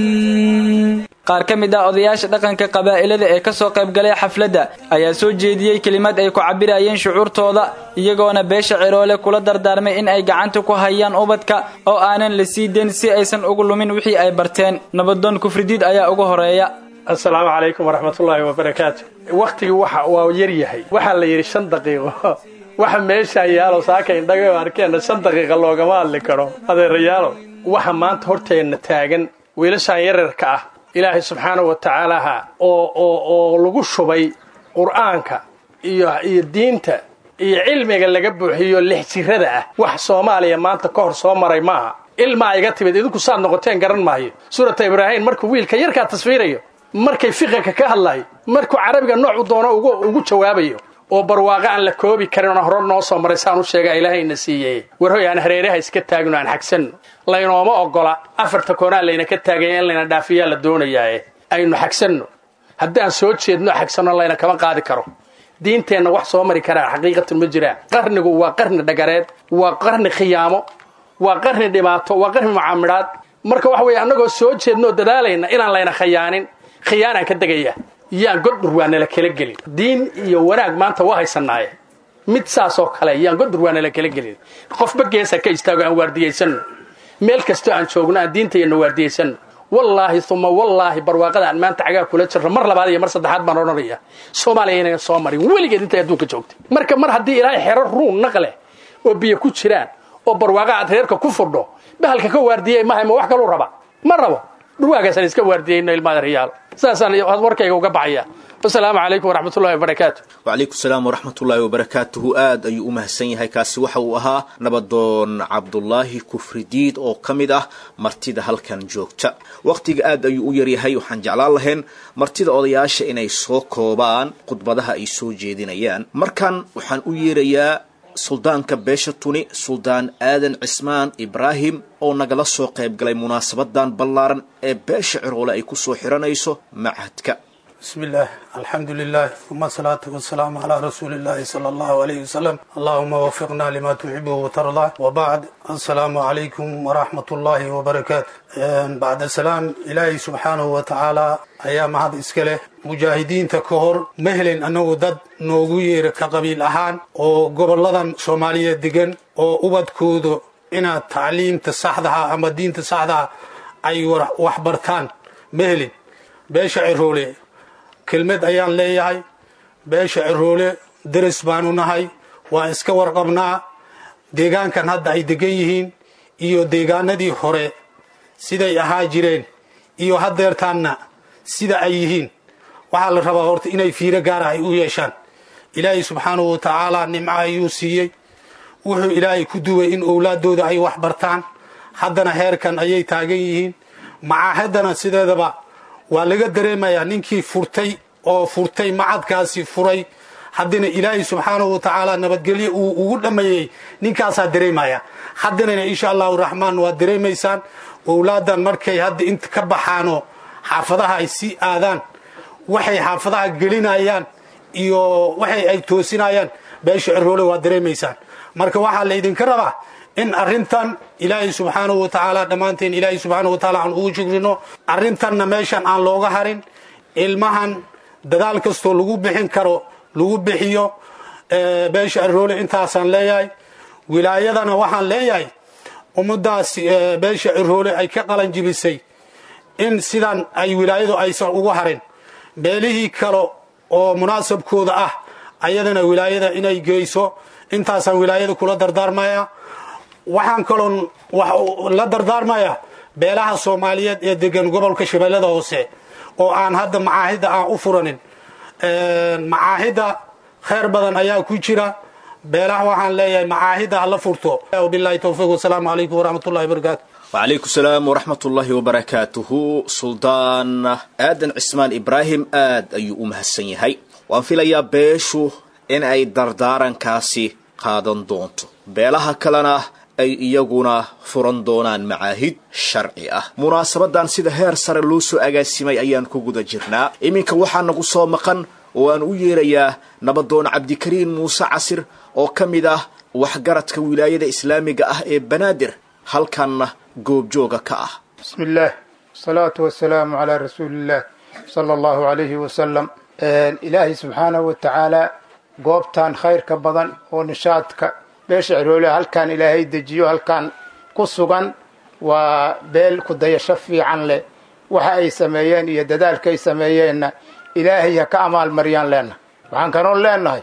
[SPEAKER 2] qaar ka mid ah odayaasha dhaqanka qabaa'ilada ee ka soo qaybgalay xafladda ayaa soo jeediyey kelimad ay ku cabirayeen shucuurtooda iyagoona beesha ciroole kula dardaarmay in ay gacanta ku hayaan ubadka oo aanan la sii dayn si aysan ugu lumin wixii ay barteen nabadoon kufridiid ayaa ugu horeeya
[SPEAKER 12] assalaamu calaykum waraxmatullaahi wabarakaatu wakhtigii waxa waa yar yahay waxaa la yidhi shan daqiiqo waxa meeshaa yaalo saaka indhaga arkeenna shan daqiiqa loogama hadli karo adeerayaalo waxa maanta horteenna taagan wiilashaan yararka ah ilaahay subxaanahu wa tacaalaha oo oo oo lagu shubay qur'aanka iyo iyo diinta iyo cilmiga laga buuxiyo lix jirada ah wax soomaaliya maanta ka hor soo maray maaha ilmaa iga timid idinku saad noqoteen garan maayo suurata ibraahim markuu wiilka yarkaa tasfiirayo markay fiqiga ka hadlayo markuu carabiga noocu doono ugu ugu jawaabayo oo barwaaqo aan la koobi karin oo hore noo soo maray saan u sheega ilaahayna siiyey warhoy aan hareeraha iska taagno aan xagsanno laynooma ogola afarta koonaa layna ka taagaya in layna dhaafiyaa la doonayaae aynu xagsanno haddaan soo jeedno xagsanno layna kama qaadi karo diinteenna wax soo mari karaan xaqiiqatan ma jiraan qarnigu waa qarni dhagareed waa qarni khiyaamo waa qarni dhibaato waa qarni mucaamidhaad marka waxa weeye annagoo soo jeednoo dadaalayna inaan layna khiyaanin khiyaanaan ka degaya yaan godbur waa nala kala gelin diin iyo wanaag maanta waa haysanaaye mid saas oo kale yaan godbur waa nala kala gelin qofba geesa ka istaago aan waardiyaysanno meel kastoo aan joogno aan diintayana waardiyaysanno wallaahi uma wallaahi barwaaqada aan maanta cagaa kula jirno mar labaad iyo mar saddexaad baan odhanaya soomaaliya inayn soo marin weligeed intay adduunka joogtay marka mar haddii ilaahay xero ruun naqleh oo biyo ku jiraan oo barwaaqa aad reerka ku fudho bahalka ka waardiyey mahay ma wax kaluu raba ma rabo dhurwaagaasaan iska waardiyayno ilmaada riyaal sidaasaan warkayga uga baxaya wasalaamu calaykum waraxmatullahi wabarakaatu
[SPEAKER 13] wacalaykum salaam waraxmatullaahi wabarakaatuhu aad ayuu u mahadsan yahay kaasi waxa uu ahaa nabadoon cabdulaahi kufridiid oo ka mid ah martida halkan joogta wakhtiga aad ayuu u yaryahay waxaan jeclaan lahayn martida odayaasha inay soo koobaan khudbadaha ay soo jeedinayaan markan waxaan u yeerayaa suldaanka beesha tuni suldaan aadan cismaan ibraahim oo nagala soo qayb galay munaasabadan ballaaran ee beesha ciroole ay ku soo xiranayso machadka
[SPEAKER 14] بسم الله الحمد لله ثم الصلاة والسلام على رسول الله صلى الله عليه وسلم اللهم وفقنا لما تحبه وترضى وبعد السلام عليكم ورحمة الله وبركاته بعد السلام إلهي سبحانه وتعالى أيام هذا إسكاله مجاهدين تكهر مهل أنه ضد نوغير كقبيل أهان وقبل لدن سومالية دقن وأبد كودو إن تعليم تصحدها أما الدين تصحدها أي وحبرتان مهل بيش عرولي kelmad ayaan leeyahay beesha ciroole deris baanu nahay waan iska warqabnaa deegaankan hadda ay degan yihiin iyo deegaanadii hore siday ahaa jireen iyo haddeertaanna sida ay yihiin waxaa la rabaa horta inay fiiro gaara ay u yeeshaan ilaahay subxaanahu wa tacaala nimco ayuu siiyey wuxuu ilaahay ku duway in owlaadooda ay wax bartaan haddana heerkan ayay taagan yihiin macaahadana sideedaba waa laga dareemayaa ninkii furtay oo furtay macadkaasi furay haddana ilaahay subxaanahu wa tacaala nabadgelyo uu ugu dhammeeyey ninkaasaa dareemaya haddanana insha allahu raxmaan waad dareemaysaan owlaadan markay hadda inta ka baxaanoo xaafadaha ay sii aadaan waxay xaafadaha gelinayaan iyo waxay ay toosinayaan beesha ciroole waad dareemaysaan marka waxaa laydinka rabaa in arrintan ilaahay subxaanahu wa tacaala dhammaanteen ilaahay subxaanahu wa tacaala aan ugu shukrino arrintanna meeshan aan looga harin ilmahan dadaal kastoo lagu bixin karo lagu bixiyo beesha ciroole intaasaan leeyahay wilaayadana waxaan leeyahay ummadaas beesha ciroole ay ka qalanjibisay in sidan ay wilaayadu aysan ugu harin beelihii kale oo munaasabkooda ah ayadana wilaayada inay geyso intaasaan wilaayada kula dardaarmaya waxaan kaloon la dardaarmaya beelaha soomaaliyeed ee degan gobolka shabeellada hoose oo aan hadda macaahidda aan u furanin macaahidda khayr badan ayaa ku jira beelaha waxaan leeyahay macaahidda hala furto bilahi towfiiq wasalaamu calaykum waraxmatullahi wabarakaatu
[SPEAKER 13] wacalaykum salaam waraxmatullaahi wabarakaatuhu suldaan aadan cismaan ibraahim aad ayuu u mahadsan yahay waan filayaa beeshu in ay dardaarankaasi qaadan doonto beelaha kalena ay iyaguna furan doonaan macaahid sharci ah munaasabadan sida heer sare loo soo agaasimay ayaan ku guda jirnaa iminka waxaa nagu soo maqan oo aan u yeerayaa nabadoon cabdikariin muuse casir oo ka mid ah waxgaradka wilaayada islaamiga ah ee banaadir halkanna goobjooga ka ah
[SPEAKER 15] بسم الله والصلاة والسلام على رسول الله صلى الله عليه وسلم إلهي سبحانه وتعالى goobtan khayrka badan oo nishaadka beesha ciroole halkaan ilaahay dejiyo halkaan ku sugan waa beel ku dayasho fiican leh waxa ay sameeyeen iyo dadaalka ay sameeyeenna ilaahay ha ka amaalmariyaan leenahay waxaan kanoon leenahay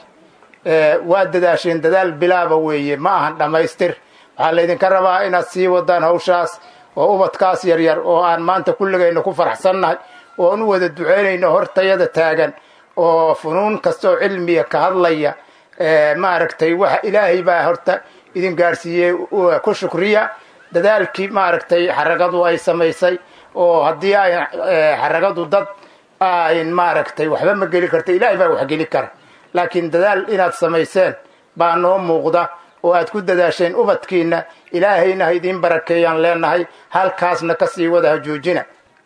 [SPEAKER 15] waa dadaasheen dadaal bilaaba weeye ma ahan dhammaystir waxaa laydinka rabaa inaad sii wadaan hawshaas oo ubadkaas yaryar oo aan maanta kulligayna ku faraxsannahay oo aan u wada duceynayno hortayada taagan oo funuun kastaoo cilmiya ka hadlaya maaragtay waxa ilaahay baa horta idin gaarsiiyey ku shukriya dadaalkii maaragtay xaragadu ay samaysay oo haddii ay xaragadu dad ayn maaragtay waxba ma geli karta ilaahay baa wax geli kara laakiin dadaal inaad samayseen baa noo muuqda oo aad ku dadaasheen ubadkiina ilaahayna ha idiin barakeeyaan leenahay halkaasna kasii wada ha joojina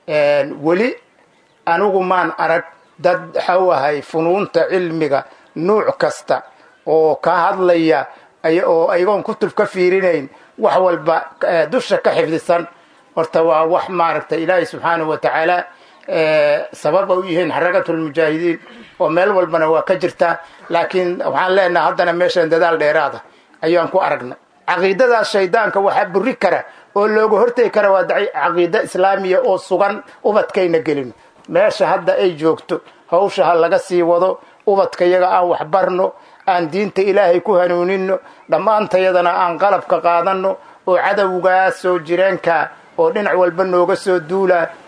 [SPEAKER 15] weli anigu maan arag dad waxau ahay funuunta cilmiga nuuc kasta oo ka hadlaya oo ayagoon kutub ka fiirinayn wax walba dusha ka xifdisan horta waa wax maaragtay ilaahay subxaanahu wa tacaala sabab u yihiin xarakatulmujaahidiin oo meel walbana waa ka jirtaa laakiin waxaan leenaha haddana meeshan dadaal dheeraada ayaan ku aragnay caqiidadaas shaydaanka waxaa buri kara oo looga hortegi kara waa caqiida islaamiya oo sugan ubadkayna gelino meesha hadda ay joogto hawsha ha laga sii wado ubadka yaga aan waxbarno aan diinta ilaahay ku hanuunino dhammaantayadana aan qalabka qaadanno oo cadowgaas soo jireenka oo dhinac walba nooga soo duulaa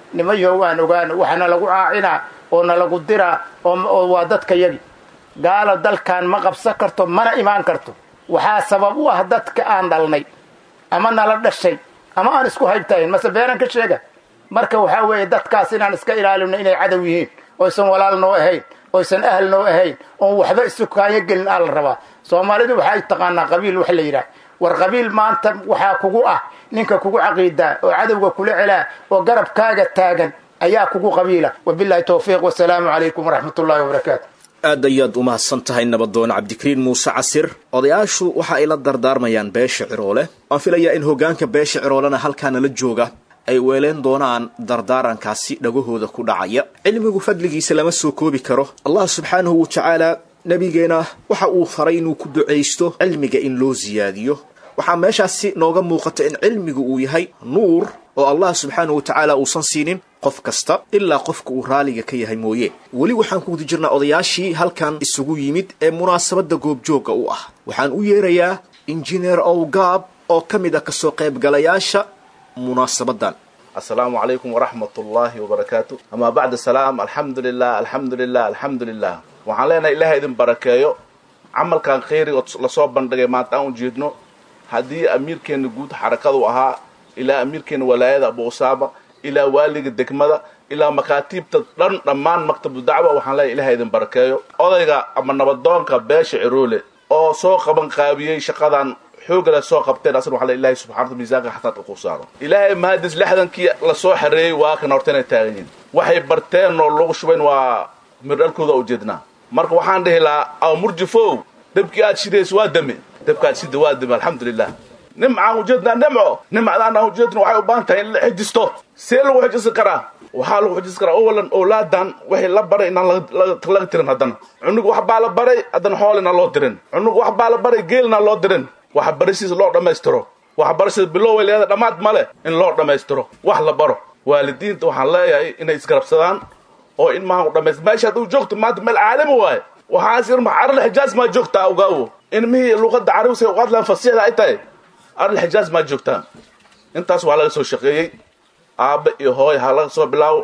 [SPEAKER 15] nimayo waan ogaana waxaana lagu caacinaa oo nalagu diraa oo waa dadka yagi gaalo dalkan ma qabsan karto mana imaan karto waxaa sabab u ah dadka aan dhalnay ama nala dhashay ama aan isku haybtahayn mase beenan ka sheega marka waxaa weeye dadkaas inaan iska ilaalino inay cadow yihiin oysan walaal noo ahayn oysan ahal noo ahayn oon waxba isukaayo gelin aa la rabaa soomaalidu waxay taqaanaa qabiil wax la yidhaah war qabiil maanta waxaa kugu ah ninka kugu caqiidaa oo cadowga kula celaa oo garabkaaga taagan ayaa kugu qabiila wabilahi towfiiq wasalaamu calaykum waraxmat ullahi wabarakaatu
[SPEAKER 13] aad ayaad u mahadsan tahay nabadoon cabdikariin muuse casir odayaashu waxa ay la dardaarmayaan beesha ciroole waan filayaa in hoggaanka beesha ciroolena halkaana la jooga ay weeleen doonaan dardaarankaasi dhagahooda ku dhacaya cilmigu fadligiisa lama soo koobi karo allah subxaanahu wa tacaala nebigeena waxa uu faray inuu ku ducaysto cilmiga in loo siyaadiyo waxaa meeshaasi nooga muuqata in cilmigu uu yahay nuur oo allah subxaanahu wa tacaala uusan siinin qof kasta ilaa qofka uu raaliga ka yahay mooye weli waxaan ku guda jirnaa odayaashii halkan isugu yimid ee munaasabadda goobjoogga u ah waxaan u yeerayaa injineer owgaab oo ka mid ah kasoo qaybgalayaasha munaasabadan
[SPEAKER 16] asalaamu calaykum waraxmat ullaahi wabarakaatu amaa bacda salaam alxamdu lilah alxamdu lilah alxamdu lilah waxaan leenahay ilaah idin barakeeyo camalkan khayriga lasoo bandhigay maanta aan ujeedno haddii amiirkeena guud xarakadu ahaa ilaa amiirkeena walaayada abu usaama ilaa waaliga degmada ilaa makaatiibta dhan dhammaan maktabu dacwa waxaan leeyahay ilaah idin barakeeyo odayga ama nabadoonka beesha ciroole oo soo qaban qaabiyey shaqadan xoogale soo qabteen asna waxaa ilahay subxana miisaanka xasanaadka ku saaro ilaahay mahadis lixdankii lasoo xareeyey waa kan horta inay taagan yihin waxay barteen oo lagu shubayn waa mirdhalkooda ujeednaa marka waxaan dhihi lahaa aw murjifow dabkii aad shidays waa dame dabka aad shida waa dame alxamdulilah nimcaan ujeednaa nimco nimcadaan aan ujeedna waxay u baahan tahay in la xijisto see lagu xijisi karaa waxaa lagu xijisi karaa owalan owlaadan waxay la baray inaan laga tirin haddana cunug wax baa la baray haddana xoolina loo dirin cunug wax baa la baray geelina loo dirin waxbarashadiisa loo dhammaystiro waxbarashada biloway leeda dhammaad male in loo dhammaystiro wax la baro waalidiinta waxaan leeyahay inay isgarabsadaan oo in maaha u dhamays meesha hadduu joogto maanta meel caalami waaye waxaas irma arl xijaaz maa joogtaa ogaawo ilmihii luqadda carabisa u hadlaan fasiixda ay tahay arl xijaaz maa joogtaa intaas waa laga soo shaqeeyey aabbe iyo hooy ha laga soo bilaabo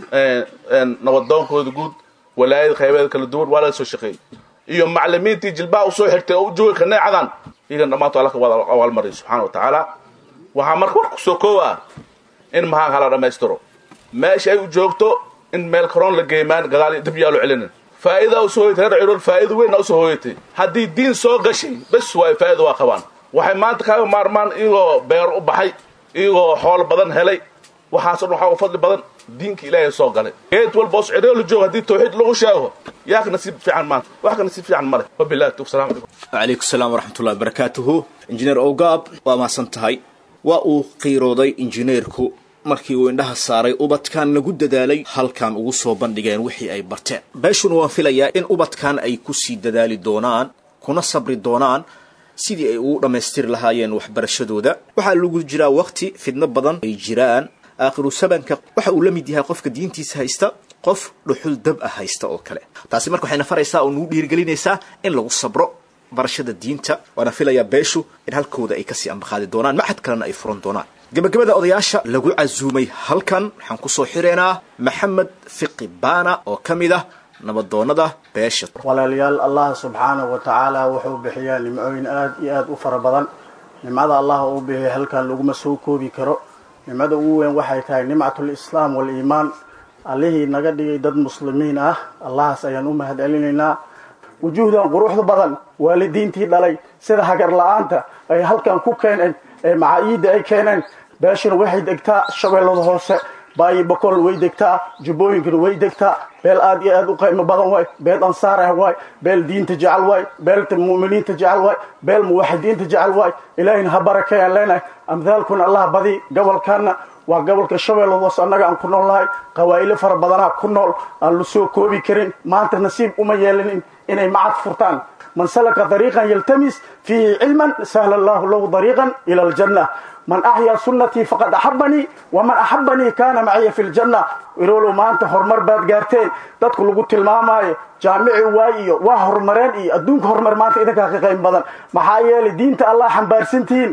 [SPEAKER 16] nabadoonkooda guud walaayada qaybeeda kala duwan waa laga soo shaqeeyey iyo maclimiintii jilbaha usoo xirtay oo u joogay kaneecadan iyagan dhammaanto alla ka wada abaalmariyo subxaana wa tacaala waxaa marka war kusoo koowa in mahaan hala dhammaystiro meesha ay u joogto in meel karoon la geemaan gadaal dib yaalo celinin faa'iida usoo hoyatay reer cirool faa'iida weynna usoo hooyatay haddii diin soo gashay bes waay faa'iida waa qabaan waxay maanta kaaga maarmaan iyagoo beer u baxay iyagoo xoolo badan helay waxaaso dhan waxaa u fadli badan diinka ilaahay soo galay geed walba os cirool joog haddii tawxiid lagu sheego yaa ka nasiib fiican maanta wax ka nasiib fiican male wabillahi tawfiq salaam calaykum
[SPEAKER 13] wacalaykum salaam waraxmatullahi wabarakaatuhu injineer owgaab waa mahadsan tahay waa uu qiirooday injineerku markii uu indhaha saaray ubadkan lagu dadaalay halkan ugu soo bandhigeen wixii ay barteen beeshuna waan filayaa in ubadkan ay ku sii dadaali doonaan kuna sabri doonaan sidii ay ugu dhammaystiri lahaayeen waxbarashadooda waxaa lagu jiraa wakti fidno badan ay jiraan aakhiru sabanka waxa uu la mid yahay qofka diintiisa haysta qof dhuxul dab ah haysta oo kale taasi marka waxayna faraysaa oo nagu dhiirigelinaysaa in lagu sabro barashada diinta waana filayaa beeshu in halkooda ay kasii ambaqaadi doonaan maxad kalena ay furan doonaan gebagabada odayaasha lagu casuumay halkan waxaan kusoo xireynaa maxamed fiqi baana oo ka mid ah nabadoonada beesha
[SPEAKER 17] walaalayaal allah subxaanahu wa tacaala wuxuu bixiyaa nimcooyin aad iyo aad u fara badan nimcada allah uu bixiyay halkan laguma soo koobi karo nimcada ugu weyn waxay tahay nimcatul islaam waliimaan allihii naga dhigay dad muslimiin ah allahaas ayaan u mahad celinaynaa wujuuhdan quruxda badan waalidiintii dhalay sida hagar la-aanta ay halkan ku keeneen ee macaayiidda ay keeneen beeshuna waxay degtaa shabeellada hoose baayi bokol way degtaa jubbooyinkana way degtaa beel aad iyo aad u qiimo badan waay beel ansaar ah waay beel diinta jecel waay beelta mu'miniinta jecel waay beel muwaxidiinta jecel waay ilaahina ha barakeeyaan leenahay amhaalkuna allah badi gobolkaana waa gobolka shabeellada hoose annaga aan ku nool nahay qawaa'ilo fara badanaa ku nool aan la soo koobi karin maanta nasiib uma yeelanin inay macad furtaan man salaka dariiqan yaltamis fiihi cilman sahla allahu lahu dariiqan ila aljanna man axyaa sunnatii faqad axabanii waman axabanii kaana maciya fi ljanna iroolow maanta horumar baad gaarteen dadku lagu tilmaamaayo jaamici waay iyo waa horumareen iyo adduunka horumar maanta idinkaa ka qayb badan maxaa yeelay diinta allah xambaarsantihiin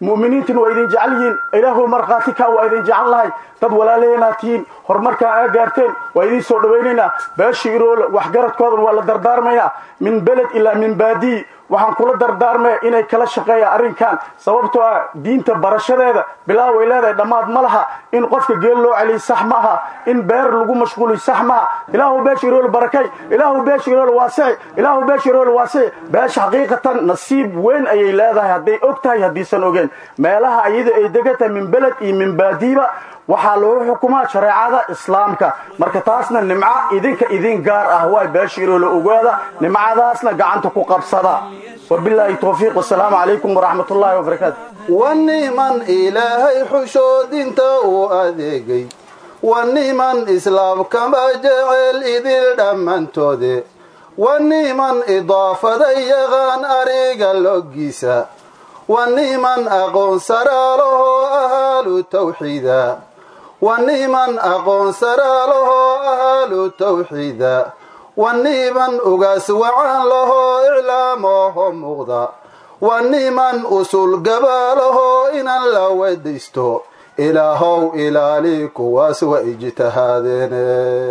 [SPEAKER 17] mu'miniintuna waa idin jecel yihiin ilaahu markhaati kaa waa idin jecel lahay dad walaalaheenaad tihiin horumarkaa aa gaarteen waa idiin soo dhawaynaynaa beesha iroole waxgaradkoodan waa la dardaarmayaa min beled ilaa min baadiyi waxaan kula dardaarmaya inay kala shaqeeyaan arrinkan sababtoo ah diinta barashadeeda bilaaw ay leedahay dhammaad ma laha in qofka geel loo celiy sax maaha in beer lagu mashquuliy sax maaha ilaahu beesha iroole barakay ilaahu beesha iroole waasici ilaahu beesha iroole waasici beesha xaqiiqatan nasiib weyn ayay leedahay hadday og tahay haddiisan ogeen meelaha ayada ay degan tahay min beled iyo min baadiiba waxaa lagu xukumaa shareecada islaamka marka taasna nimco idinka idin gaar ah waay beesha iroole ogaada nimcadaasna gacanta ku qabsada wabilaahi towfiiq wasalaamu calaykum waraxmat ullaahi wabarakaatu
[SPEAKER 10] wa niman ilaahay xushoodinta uu adeegay wa niman islaamkama jecel idil dhammantoode wa niman idaafada yaqaan ariga loggiisa wa niman aqoon saraalahoo ahaalu tawxiida wa niman aqoon saraalahoo ahaalu tawxiida wa niman ugaas wacan lahoo iclaamooho muuqda wa niman usul gabaalahoo inan la wedaysto ilaahow ilaali kuwaas wa ijtihaadeene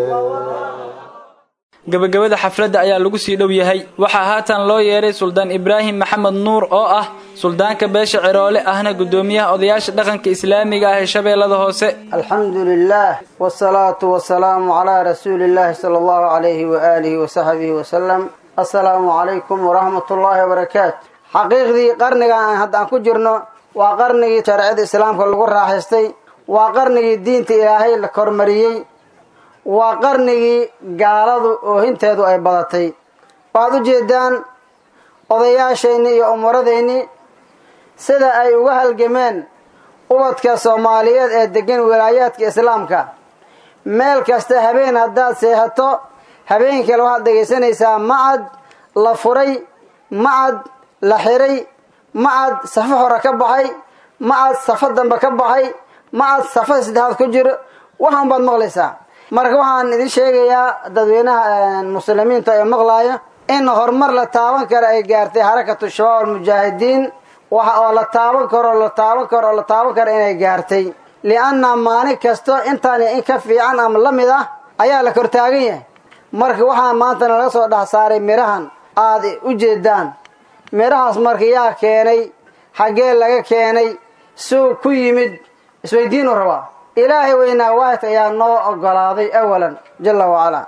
[SPEAKER 2] gabagabada xafladda ayaa lagu sii dhow yahay waxaa haatan loo yeedhay suldaan ibraahim maxamed nuur oo ah suldaanka beesha ciroole ahna guddoomiyaha odayaasha dhaqanka islaamiga ah ee shabeellada hoose
[SPEAKER 18] alxamdu lilah wsalaatu wasalaamu calaa rasuuli illaahi sala allahu calayhi waaalihi wasaxbihi wasalam assalaamu calaykum waraxmat ullaahi wabarakaatu xaqiiqdii qarnigan aan hadda aan ku jirno waa qarnigii shareecada islaamka lagu raaxaystay waa qarnigii diinta ilaahay la kormariyey waa qarnigii gaaladu oohinteedu ay badatay waxaad u jeedaan odayaashayni iyo umuradayni sida ay uga halgameen ubadka soomaaliyeed ee degan wilaayaadka islaamka meel kasta habeen haddaad seexato habeen kale waxaad dhegaysanaysaa macad la furay macad la xiray macad safo hore ka baxay macad safo dambe ka baxay macad safo saddexaad ku jiro waxaan baad maqlaysaa marka waxaan idin sheegayaa dadweynaha muslimiinta ee maqlaaya in horumar la taaban karo ay gaartay xarakatu shabaab almujaahidiin waxa oo la taaban karo la taaban karo oo la taaban karo inay gaartay lianna maalin kasto intaan in ka fiican ama la mid ah ayaa la kortaagan yahay marka waxaa maanta nalaga soo dhex saaray mirahan aad u jeedaan mirahaas marka yaa keenay xaggee laga keenay suu ku yimid isweydiinu rabaa ilaahay weynaa waahidka ayaa noo ogolaaday awalan jalla wacalaa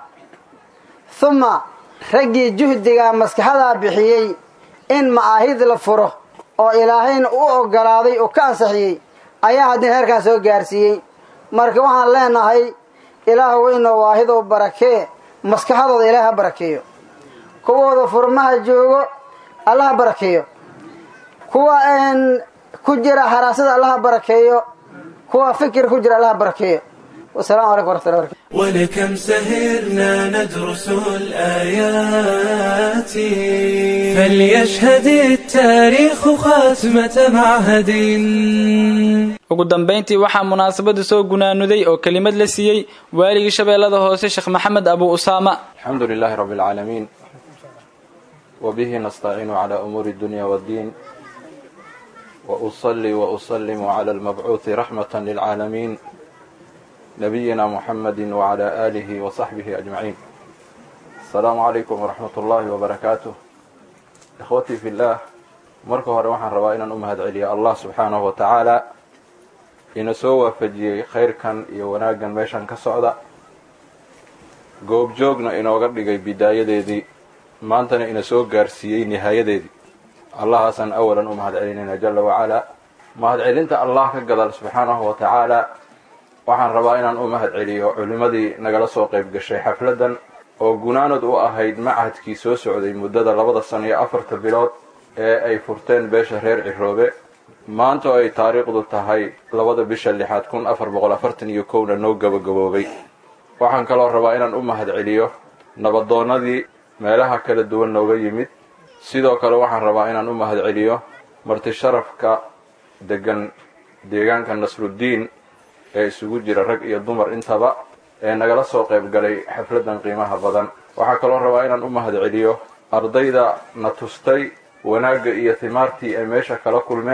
[SPEAKER 18] huma raggii juhdigaa maskaxadaa bixiyey in ma'aahid la furo oo ilaahayna u ogolaaday oo ka ansixiyey ayaa haddina heerkaan soo gaarsiiyey marka waxaan leenahay ilaah weynoo waahidow barakee maskaxadooda ilaah ha barakeeyo kuwooda furmaha joogo allah ha barakeeyo kuwa ku jira xaraasada allah ha barakeeyo kuwa fikir ku jira allah barakeeyo wasalaamu calaykum waraxmatullahi barakatu
[SPEAKER 1] ولكم سهرنا ندرس الآيات فليشهد التاريخ خاتمة معهد
[SPEAKER 2] ugu dambayntii waxaa munaasabada soo gunaanuday oo kelimad la siiyey waaligii shabeellada hoose sheekh maxamed abu usaama
[SPEAKER 19] الحمد لله رب العالمين وبه نستعين على أمور الدنيا والدين وأصلي وأسلم على المبعوث رحمة للعالمين نبينا محمد وعلى آله وصحبه أجمعين السلام عليكم ورحمة الله وبركاته إخوتي في الله marka hore waxaan rabaa inaan u mahad celiya allah subxaanahu wa tacaala ina soo waafajiyey khayrkan iyo wanaaggan meeshan ka socda goobjoogna inooga dhigay bidaayadeedii maantana ina soo gaarsiiyey nihaayadeedii allahaasaan awalan u mahad celinayna jalla wacalaa mahad celinta allah ka gadal subxaanahu wa tacaala waxaan rabaa inaan u mahad celiyo culimmadii nagala soo qayb gashay xafladdan oo gunaanad u ahayd machadkii soo socday muddada labada sano iyo afarta bilood ee ay furteen beesha reer ciroobe maanta oo ay taariikhdu tahay labada bisha lixaad kun afar boqol afartan iyo kowna noo gabagaboobay waxaan kaloo rabaa inaan u mahad celiyo nabadoonnadii meelaha kala duwan nooga yimid sidoo kale waxaan rabaa inaan u mahad celiyo marti sharafka degan deegaanka nasruddiin ee isugu jira rag iyo dumar intaba ee nagala soo qayb galay xafladdan qiimaha badan waxaa kaloo rabaa inaan u mahad celiyo ardayda na tustay wanaagga iyo timaartii ay meesha kala kulmeen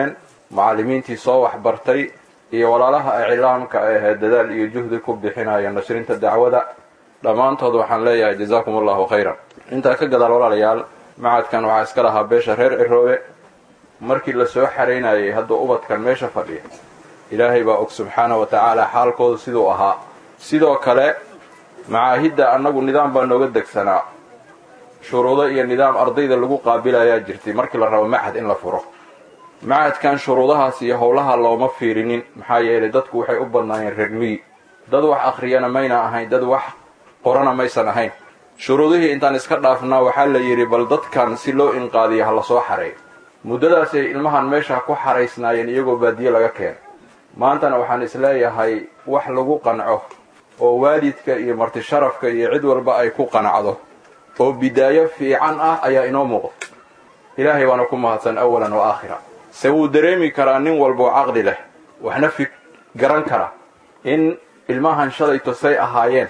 [SPEAKER 19] macallimiintii soo waxbartay iyo walaalaha iclaamka ahee dadaal iyo juhdi ku bixinaya nashrinta dacwada dhammaantood waxaan leeyahay jazaakum allahu khayran intaa ka gadaal walaalayaal macadkan waxaa iska lahaa beesha reer ciroobe markii la soo xaraynayay hadduu ubadkan meesha fadhiya ilaahay baa og subxaana wa tacaala xaalkooda siduu ahaa sidoo kale macaahidda annagu nidaam baa nooga degsanaa shuruudo iyo nidaam ardayda lagu qaabilayaa jirtay markii la rabo macad in la furo macadkan shuruudahaas iyo howlaha looma fiirinin maxaa yeelay dadku waxay u badnaayeen reer miyi dad wax akhriyana mayna ahayn dad wax qorana maysan ahayn shuruudihii intaan iska dhaafnaa waxaa la yidhi bal dadkan si loo inqaadiya ha la soo xareeyo muddadaasay ilmahan meesha ku xaraysnaayeen iyagoo baadiye laga keenay maantana waxaan isleeyahay wax lagu qanco oo waalidka iyo marti sharafka iyo cid walba ay ku qanacdo oo bidaayo fiican ah ayaa inoo muuqda ilaahay baana ku mahadsan awalan wa aakhira se wuu dareemi karaa nin walboo caqli leh waxna fig garan kara in ilmahan shalayto say ahaayeen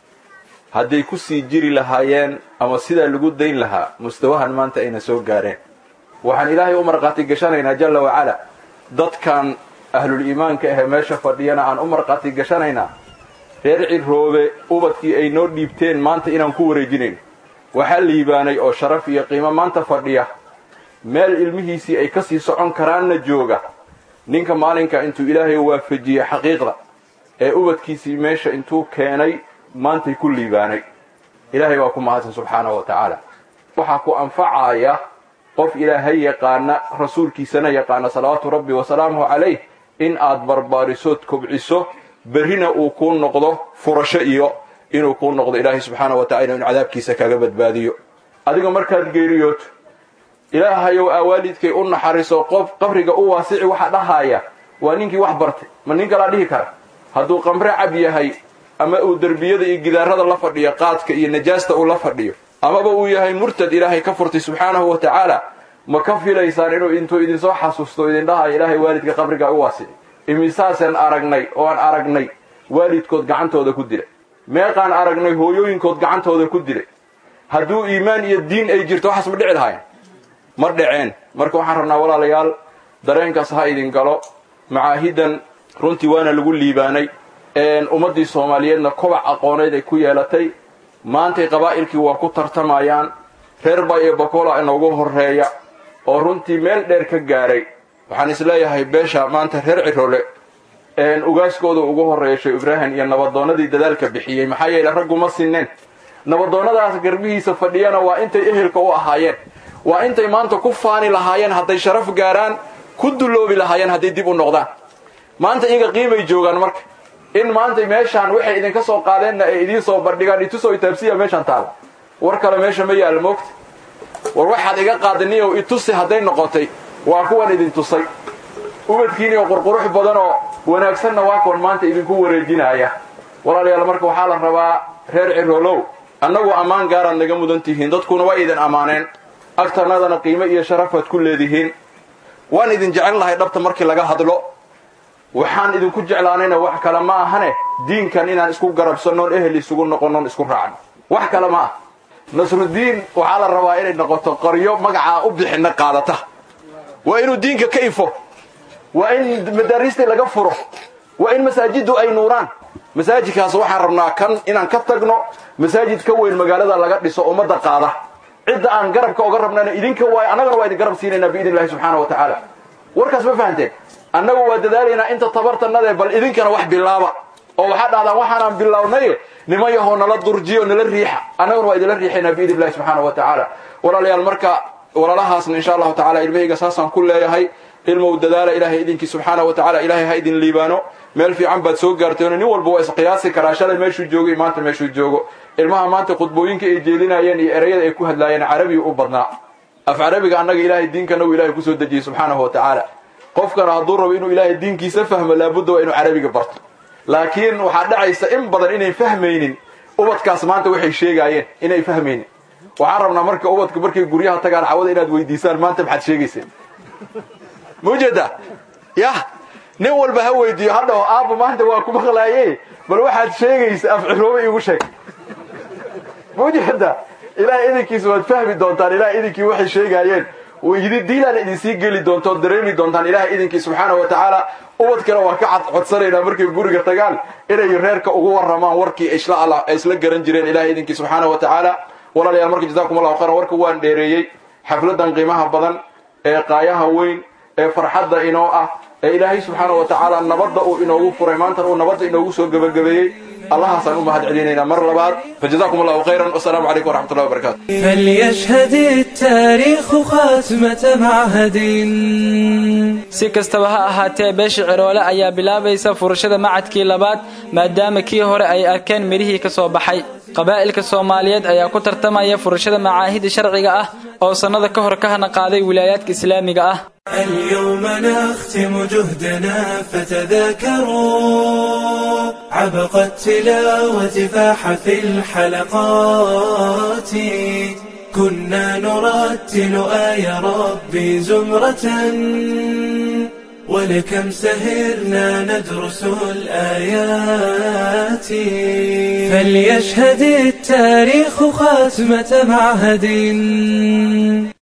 [SPEAKER 19] hadday ku sii jiri lahaayeen ama sidaa lagu dayn lahaa mustawahan maanta ayna soo gaareen waxaan ilaahay u markhaati gashanaynaa jalla wacala dadkan ahlul iimaanka ahee meesha fadhiyana aan u markhaati gashanaynaa reer ciroobe ubadkii ay noo dhiibteen maanta inaan ku wareejinayno waxaa liibaanay oo sharaf iyo qiimo maanta fadhiya meel ilmihiisii ay ka sii socon karaanna jooga ninka maalinka intuu ilaahay waafajiyey xaqiiqda ee ubadkiisii meesha intuu keenay maantay ku liibaanay ilaahay baa ku mahadsan subxaanahu wa tacaala waxaa ku anfacaya qof ilaahay yaqaana rasuulkiisana yaqaana salawaatu rabbi wasalaamuhu calayh in aad barbaarisood kobciso berrina uu kuu noqdo furasho iyo inuu kuu noqdo ilaahay subxaana wa tacala inu cadaabkiisa kaga badbaadiyo adiga markaad geeriyooto ilaahayow aa waalidkay u naxariso qof qabriga u waasici waxa dhahaaya waa ninkii wax bartay ma nin kalaa dhihi kara hadduu qamre cab yahay ama uu derbiyada iyo gidaarada la fadhiyo qaadka iyo najaasta uu la fadhiyo amaba uu yahay murtad ilaahay ka furtay subxaanahu wa tacaala ma ka filaysaan inuu intuu idinsoo xasuusto idin dhahayo ilaahay waalidka qabriga u waasici imisaasaan aragnay oo aan aragnay waalidkood gacantooda ku dilay meeqaan aragnay hooyooyinkood gacantooda ku dilay hadduu iimaan iyo diin ay jirto waxaas ma dhici lahayn mar dhaceen marka waxaan rabnaa walaalayaal dareenkaas ha idin galo macaahidan runtii waana lagu liibaanay ummaddii soomaaliyeedna kobac aqooneed ay ku yeelatay maantay qabaa'ilkii waa ku tartamayaan reer ba iyo bakola inoogu horreeya oo runtii meel dheer ka gaaray waxaan isleeyahay beesha maanta reer cirole ugaaskooda ugu horreeya sheekh ibraahim iyo nabadoonnadii dadaalka bixiyey maxaa yeele ragguma sinneen nabadoonnadaas garbihiisa fadhiyana waa intay ehelka u ahaayeen waa intay maanta ku faani lahaayeen hadday sharaf gaaraan ku dulloobi lahaayeen hadday dib u noqdaan maanta iyaga qiimay joogaan marka in maanta meeshaan waxay idinka soo qaadeenna ay idiin soo bandhigaan itusoo itaabsiya meeshaan taala war kale meesha ma yaalla moogta war waxaad iga qaadaniyow itusi hadday noqotay waa kuwan idin tusay ubadkiinioo qurqurux badan oo wanaagsanna waa kuwan maanta idinku wareejinaya walaalayaal marka waxaa la rabaa reer ciroolow annagu ammaan gaaraad naga mudan tihiin dadkuna waa idin ammaaneen agtanadana qiimo iyo sharafaad ku leedihiin waan idin jecel lahay dhabta markii laga hadlo waxaan idinku jeclaanayna wax kale ma ahane diinkan inaan isku garabsannoon ehel isugu noqonnoon isku raacno wax kale ma ah nasrudiin waxaa la rabaa inay noqoto qaryo magacaa u bixinna qaadata waa inuu diinka ka ifo waa in madaariistii laga furo waa in masaajiddu ay nuuraan masaajidkaas waxaan rabnaa kan inaan ka tagno masaajid ka weyn magaalada laga dhiso ummadda qaada cidda aan garabka oga rabnana idinka waay annagana waa idin garab siinaynaa biidn illahi subxaana wa tacaala warkaas ma fahanteen annagu waa dadaalaynaa inta tabartanade bal idinkana wax bilaaba oo waxaa dhahdaan waxaanaan bilownay nima yahoo nala durjiyo nala riixa annaguna waa idinla riixaynaa biidn illahi subxaana wa tacaala walaalayaal marka walaalahaasna insha allahu tacala ilmahayga saasaan ku leeyahay ilmow dadaala ilaahay idinkii subxaana wa tacala ilaahay ha idin liibaano meel fiican baad soo gaarteen nin walba waa isqiyaasi karaa shalay meeshuu joogo iyo maanta meeshuu joogo ilmaha maanta khudbooyinka ay jeelinayeen iyo erayada ay ku hadlaayeen carabiga u badnaa af carabiga annaga ilaahay diinkana uu ilahay kusoo dejiyey subxaanahu wa tacaala qofkana hadduu rabo inuu ilaahay diinkiisa fahmo laabudda waa inuu carabiga barto laakiin waxaa dhacaysa in badan inayn fahmaynin ubadkaas maanta waxay sheegaayeen inay fahmaynin waxaan rabnaa marka ubadka markay guryaha tagaan cawada inaad weydiisaan maanta maxaad sheegayseen ma ujeedaa yah nin walba ha weydiiyo hadhaho aabba maanta waa ku maqlaaye bal waxaad sheegaysa af ciroobe iigu sheeg ma ujeedaa ilahay idinkiisa waad fahmi doontaan ilahay idinkii waxay sheegaayeen diilaan idinsii geli doonto dareemi doontaan ilahay idinkii subxaana wa tacaala ubadkana waa ka codsanaynaa markay guriga tagaan inay reerka ugu waramaan warkii ay isla garan jireen ilahay idinkii subxaana wa tacaala walaalayaal marka jazakum allahu khayran warka waan dheereeyey xafladan qiimaha badan ee qaayaha weyn ee farxadda inoo ah ee ilaahay subxaana wa tacaala nabadda uu inoogu furay maantan uu nabadda inoogu soo gebagabeeyey allahaasaan u mahad celinaynaa mar labaad fajazakum allahu khayran wasalaamu calaykum waraxmat ullahi wabarakatu
[SPEAKER 1] فليشهد التاريخ خاتمة معهد
[SPEAKER 2] si kastaba ha ahaatee beesha ciroole ayaa bilaabaysa furashada macadkii labaad maadaama kii hore ay arkeen midhihii ka soo baxay qabaa'ilka soomaaliyeed ayaa ku tartamaya furashada macaahida sharciga ah oo sannada ka hor ka hana qaaday wilaayaadka islaamiga ah
[SPEAKER 1] اليوم نختم جهدنا فتذاكروا عبق التلاوة فاح في الحلقات كنا نرتل آي ربي زمرة ولكم سهرنا ندرس الآيات فليشهد التاريخ خاتمة معهد